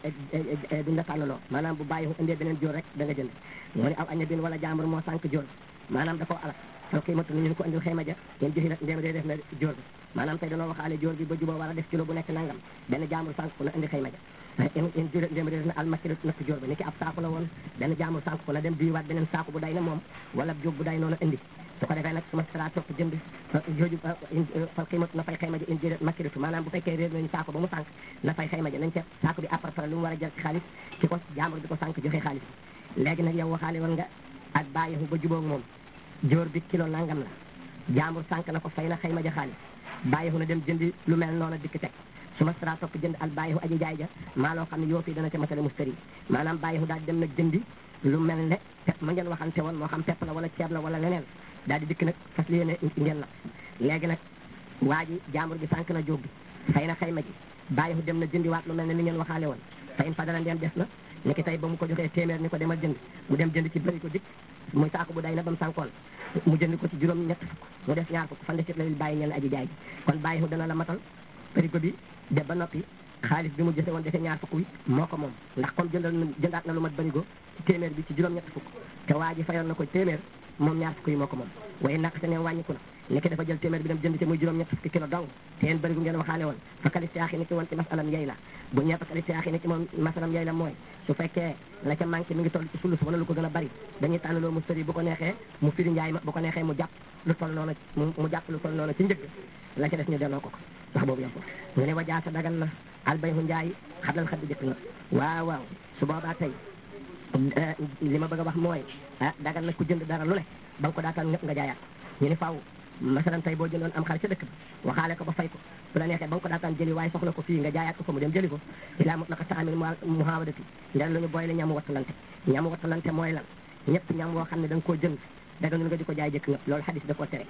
duñ la tànnaloo maanaam bu bàyyi indee beneen jóor rek da nga jënd moo ne aw aña bin wala jàmbur moo sànq jóor maanaam da koo alak soo xiimatu ni ñu ko indil xayma ja ngeen joxi nag ndéem dee def na jóor bi maanaam tey danoo waxaale jóor bi ba juboo war a def kilo bu nekk nangam benn jàmbur sànq ko na indi xayma ja in juré ndéem dee def na almakilo natt jóor bi ni ki ab saaku la woon benn jàmbur sànq ko na dem biiwaat beneen saaku bu day na moom wala jóg bu day noonu indi su ko defee nag su ma sara topp jënd jooju fal xiimatu na fay xayma ja in juré makilitu maanaam bu fekkee réer nañu saako ba mu sànq na fay xayma ja nañ seet saako bi après lu mu war a jël ci xaalis ci ko jàmbur bi ko sànq joxe xaalis bi léegi nag yow waxaale woon nga ak bàyyihu ba jubóog moom jóor bi kilo nangam la jàmbur sànq na ko fay na xayma ja xaalis bàyyihu na dem jëndi lu mel noonu dikk teg su ma sara topp jënd al bàyyihu aji jaay ja maa loo xam ne yoo fii dana ca masale mustari maanaam bàyyihu daal dem nag jëndi lu mel ne pepp ma ngeen waxante woon moo xam pepp la wala ceeb la wala leneen daal di dikk nag fas yéene ngeen la léegi nag waa ji jàmbur bi sànq na jóg bi fay na xayma ji bàyyihu dem na jëndi waat lu mel ne ni ngeen waxaale woon fa in fadala ndeen des na ni ki tey ba mu ko joxee téeméer ni ko demal jënd mu dem jënd ci bëri ko dikk muy saako bu day na ba mu sànkoon mu jënd ko ci juróom ñett fukk mu des ñaar fukk fan de sit la bàyyi ñeen aji jaay ji kon bàyyihu dana la matal bërigo bi de ba noppi xaalis bi mu jëse woon defee ñaar fukk wi moo ko moom ndax comme jëndal na jëndaat na lu mat bërigo ci téeméer bi ci juróom ñett fukk te waa ji fayoon na ko téeméer moom ñaar fukk yi moo ko moom waaye naq se ne wàññiku na ni ki dafa jël téeméer bi dem jënd ci muy juróom ñett fukki kilo dong te yéen bërigo ngeen waxaale woon fa kalistiyaaxi ni ki woon ci masalam yey la bu ñee fa kalistiyaaxi ni ki moom masalam yey la mooy su fekkee la ca manqué mi ngi toll ci sulus wala lu ko gën a bari dañuy tànn loo mu sëri bu ko neexee mu firi njaay ma bu ko neexee mu jàpp lu toll noonu mu jàpp lu toll noonu ci njëgg la ca des ñu delloo ko ko wax boobu yam ko ñu ne wajaa sa dagal na albayhu njaay xablal xaddi jëkk na waaw waaw su boobaa tey li ma bëgg a wax mooy ah dagal na ku jënd dara lu ne ba nga ko daataan ñëpp nga jaayaat ñu ne faaw masalan tey boo jëndoon am xar ca dëkk bi waxaale ko ba fay ko su la neexee ba nga ko daataan jëli waaye soxla ko fii nga jaayaat ko fa mu dem jëli ko ilaa mut naka taamil muhawadati ndel lu ñu boole ñamu wattalante ñamu wattalante mooy lan ñëpp ñam woo xam ne da nga koo jënd daganul nga di ko jaay jëkk nga loolu xadis da koo tere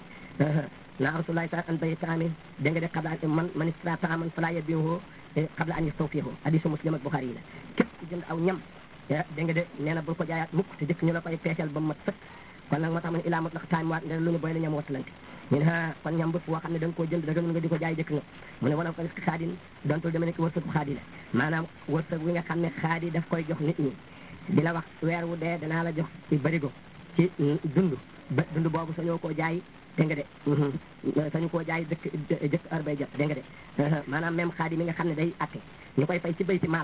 na rasulullahi sa an bay taamin dégg nga de xabla man man istra taaman fala yabihu xabla an yastawfihu hadisu muslim ak buxaari yi la képp ku jënd aw ñam dégg nga de nee na bul ko jaayaat mukk te jëkk ñu la koy peesal ba mu mat sëkk kon nag moo tax ma ne ilaa mot naq taam waat ndel lu ñu boole ñam wattalante ñu ne ah kon ñam bëpp woo xam ne da nga koo jënd daganul nga di ko jaay jëkk nga mu ne wala ko risque xaadin dontul deme nekk wërsëgu xaadi la maanaam wërsëg wi nga xam ne xaadi daf koy jox nit ñi di la wax weer wu dee danaa la jox ci barigo ci dund ba dund boobu sañoo koo jaay dégg nga de sañu koo jaay dëkk jëkk heure bay jot dégg nga de maanaam même xaadi mi nga xam ne day atte ñu koy fay ci bay ci maal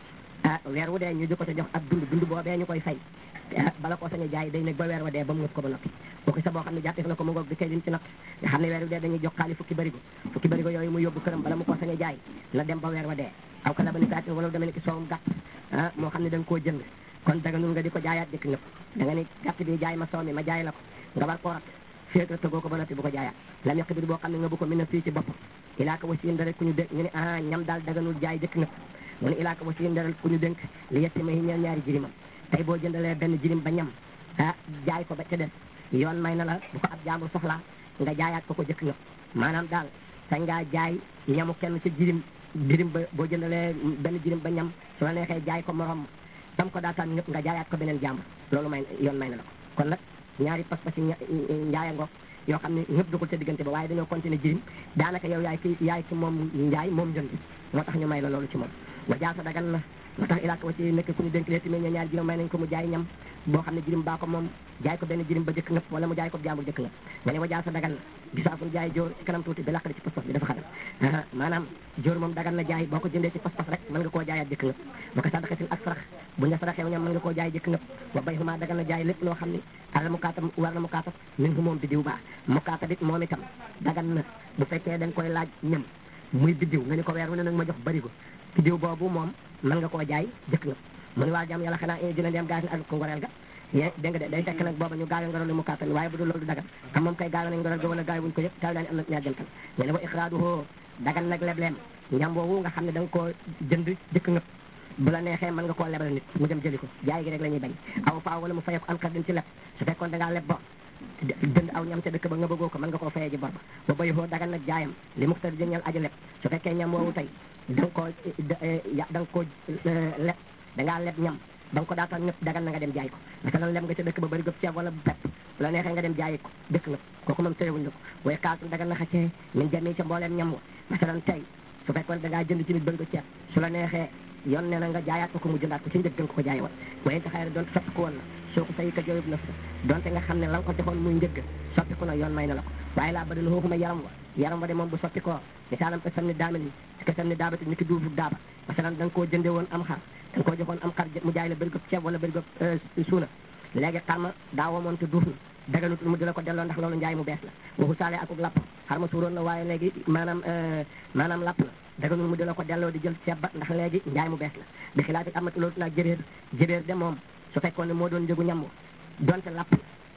ah weer wu dee ñu di ko ca jox ak dund dund boobee ñu koy fay bala koo sañ a jaay day nekk ba weer wa dee ba mu ngëp ko ba noppi bokki sa boo xam ne jàppee na ko mu ngoog di kay din ci natt nga xam ne weer wu dee dañuy jox xaalis fukki barigo fukki barigo yooyu mu yóbbu këram bala mu ko sañ a jaay na dem ba weer wa dee aw ka labani saatin wala dama ne ki soowum gàtt ah moo xam ne da nga koo jënd kon daganul nga di ko jaayaat jëkk ngëpp da nga ni gàtt bi jaay ma soow mi ma jaay la ko nga war koo rat féeg rek tëggoo ko ba noppi bu ko jaayaat lam yàq bir boo xam ne nga bu ko mën a fii ci bopp ilaa ko wasiin dara ku ñu dénk ñu ne ah ñam daal daganul jaay jëkk ngëpp mu ne ilaa ko wasiin dara ku ñu dénk li yetti ma yi ñeel ñaari jirimam tey boo jëndalee benn jirim ba ñam ah jaay ko ba ca des yoon may na la bu ko ab jaambur soxlaa nga jaayaat ko ko jëkk ngëpp maanaam daal sañ ngaa jaay ñamu kenn ci jirim jirim ba boo jëndalee benn jirim ba ñam su la neexee jaay ko morom tam ko daataan ñëpp nga jaayaat ko beneen jàmbur loolu may yoon may na la ko kon nag ñaari pas-pas yi njaaya ngoog yoo xam ne ñëpp dugul ca diggante ba waaye dañoo continuer jirim daanaka yow yaay ki yaay ki moom njaay moom njënd moo tax ñu may la loolu ci moom wa jaasa dagan na moo tax ilaaka wa ci nekk ku ñu dénk lee tamit ñaari jirim may nañ ko mu jaay ñam boo xam ne jirim baa ko moom jaay ko benn jirim ba jëkk ngëpp wala mu jaay ko jàmbur jëkk ngëpp nga ne wa jaasa dagan na gisaafun jaay jóor ci kanam tuuti bi laqali ci pas-pas bi dafa xaram maanaam jóor moom dagan na jaay boo ko jëndee ci pas-pas rek mën nga koo jaayaat jëkk ngëpp wa ko sadaqatin ak sarax bu ñu saraxew ñam mën nga koo jaay jëkk ngëpp wa bay huma dagan na jaay lépp loo xam ne alal mukaatab war na mukaatab min hu moom biddiw baa mukaatab it moom itam dagan na bu fekkee da nga koy laaj ñam muy biddiw nga ni ko weer wu ne nag ma jox barigo biddiw boobu moom mën nga koo jaay jëkk ngëpp mu ne waa jàmm yàlla xanaa dina dem gaas ak ko ngoreel ga yé dégg nga de day fekk nag booba ñu gaawe ngoreel mu kàttan waaye bu dul loolu du dagan xam moom kay gaawe nañ ngoreel ga wala gaawe wuñ ko yëpp taw daa ni am na ñaar jantal ñu ne wa ixraaduhu dagan nag lebleem ñam boobu nga xam ne da nga koo jënd jëkk ngëpp bu la neexee mën nga koo lebal nit mu dem jëli ko jaay gi rek la ñuy bañ aw faaw wala mu fayee ko an xardin ci leb su fekkoon da ngaa leb bo jënd aw ñam ca dëkk ba nga bëggoo ko mën nga koo fayee ji bor ba ba bay hoo dagan nag jaayam li mu tëdd jëñal aji leb su fekkee ñam woowu tey da nga koo da nga koo leb da ngaa leb ñam ba nga ko daataan ñëpp dagan na nga dem jaay ko masalan lem nga ca dëkk ba bëri gëp ceeb wala bu pepp bu la neexee nga dem jaayi ko dëkk nga kooku moom tëyewuñ la ko waaye kaasu dagan na xaccee min jami ca mbooleem ñam wa masalan tey su fekkoon da ngaa jënd ci nit bëri ko ceeb su la neexee yoon nee na nga jaayaat ko ko mu jëndaat ko ci njëg nga ko ko jaay woon waaye te xëy na doonte soppi ko woon na soo ko sayi ka jooyub na sa donte nga xam ne la nga ko defoon muy njëgg soppi ko na yoon may na la ko waaye laa badal xooxuma yaram wa yaram wa de moom bu soppi koo misaalam ko sam ni daamel ni si ko sam ni daabati ni ki duufu daaba masalan da nga koo jënde woon am xar da nga koo joxoon am xar mu jaay la bëri ko ceeb wala bëri ko suuna léegi xar ma daa womoon te duuf na daganut mu di la ko delloo ndax loolu njaay mu bees la waxu saale akuk lapp xar ma suuroon na waaye léegi maanaam maanaam lapp na daganul mu di la ko delloo di jël ceeb ba ndax léegi njaay mu bees la bi xilaati amati loolu naag jëréer jëréer de moom su fekkoon ne moo doon njëgu ñam donte lapp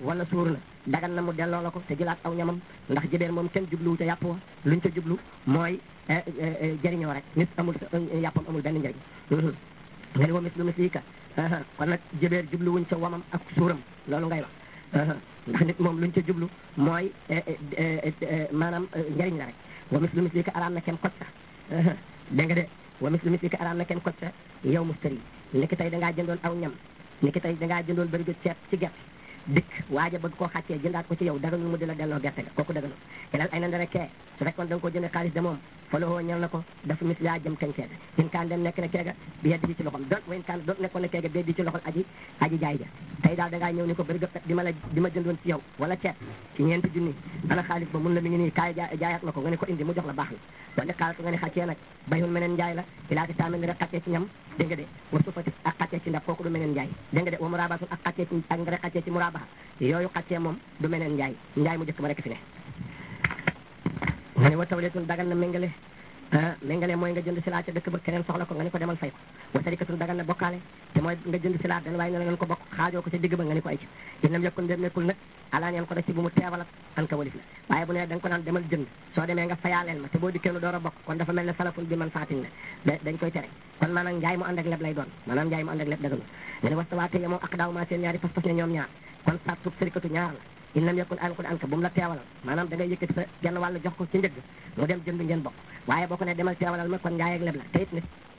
wala suur na dagan na mu delloo la ko te jëlaat aw ñamam ndax jëbeer moom kenn jubluwu ca yàpp wa luñ ca jublu mooy jëriñoo rek nit amul yàppam amul benn njëriñ nga ni wa mis lu mis lii ka kon nag jëbeer jubluwuñ ca wamam ak suuram loolu ngay wax ndax nit moom luñ ca jublu mooy maanaam njëriñ la rek wa mis lu mis lii ka araam na kenn kot sa dégg nga de wa mis lu mis lii ka araam na kenn kot sa yow mustari ni ki tey dangaa jëndoon aw ñam ni ki tey dangaa jëndoon bërigo ceeb ci gerte dikk waaja bëgg koo xàccee jëndaat ko ci yow daganul mu di la delloo gerte ga kooku daganul kelal ay na ndara kee su fekkoon da nga ko jënde xaalis de moom falowoo ñal na ko dafa mis yaa jëm kañ keega in kaan dem nekk na keega bi yeddi ji ci loxom doon wayn kaan doon nekkoon na keega bi yeddi ci loxol aji aji jaay ja tey daal da ngaa ñëw ni ko bërigo di ma la di ma jëndoon ci yow wala ceeb ci ñeenti junni ana xaalis ba mun la mi ngi nii kaay jaayaat ma ko nga ne ko indi mu jox la baax na wala xaalis nga ne xàccee nag bayun meneen njaay la ilaati taamen rek xàccee ci ñam dégg nga de wa sufati ak xàccee ci ndax kooku du meneen njaay dégg nga de wa murabatun ak xàccee ci ak nga rek xàccee ci murabaha yooyu xàccee moom du meneen njaay njaay mu jëkk ma rek fi ne nga ne wa tawleetun dagan na méngale ah méngale mooy nga jënd silaa ca dëkk ba keneen soxla ko nga ne ko demal fay ko wa sarikatun dagan na bokkaale te mooy nga jënd silaa den waaye ne la ngeen ko bokk xaajoo ko ca digg ba nga ne ko ay ci inam yokkun dem nekkul nag alaa ñeen ko def ci bu mu teewalat an ka walif la waaye bu ne da nga ko naan demal jënd soo demee nga fayaaleel ma te boo dikkee nu door a bokk kon dafa mel ne salafun bi man faatin la dañ koy tere kon maanaam njaay mu ànd ak leb lay doon maanaam njaay mu ànd ak leb daganu nga ne wastawaate yemoo ak daaw maa seen ñaari pas-pas ne ñoom ñaar kon sat sub sarikatu ñaar la in lam yakun an ko an ka bu mu la teewalal maanaam da ngay yëkkati sa genn wàll jox ko ci njëgg mu dem jënd ngeen bokk waaye boo ko ne demal teewalal ma kon njaay ak leb la te it ne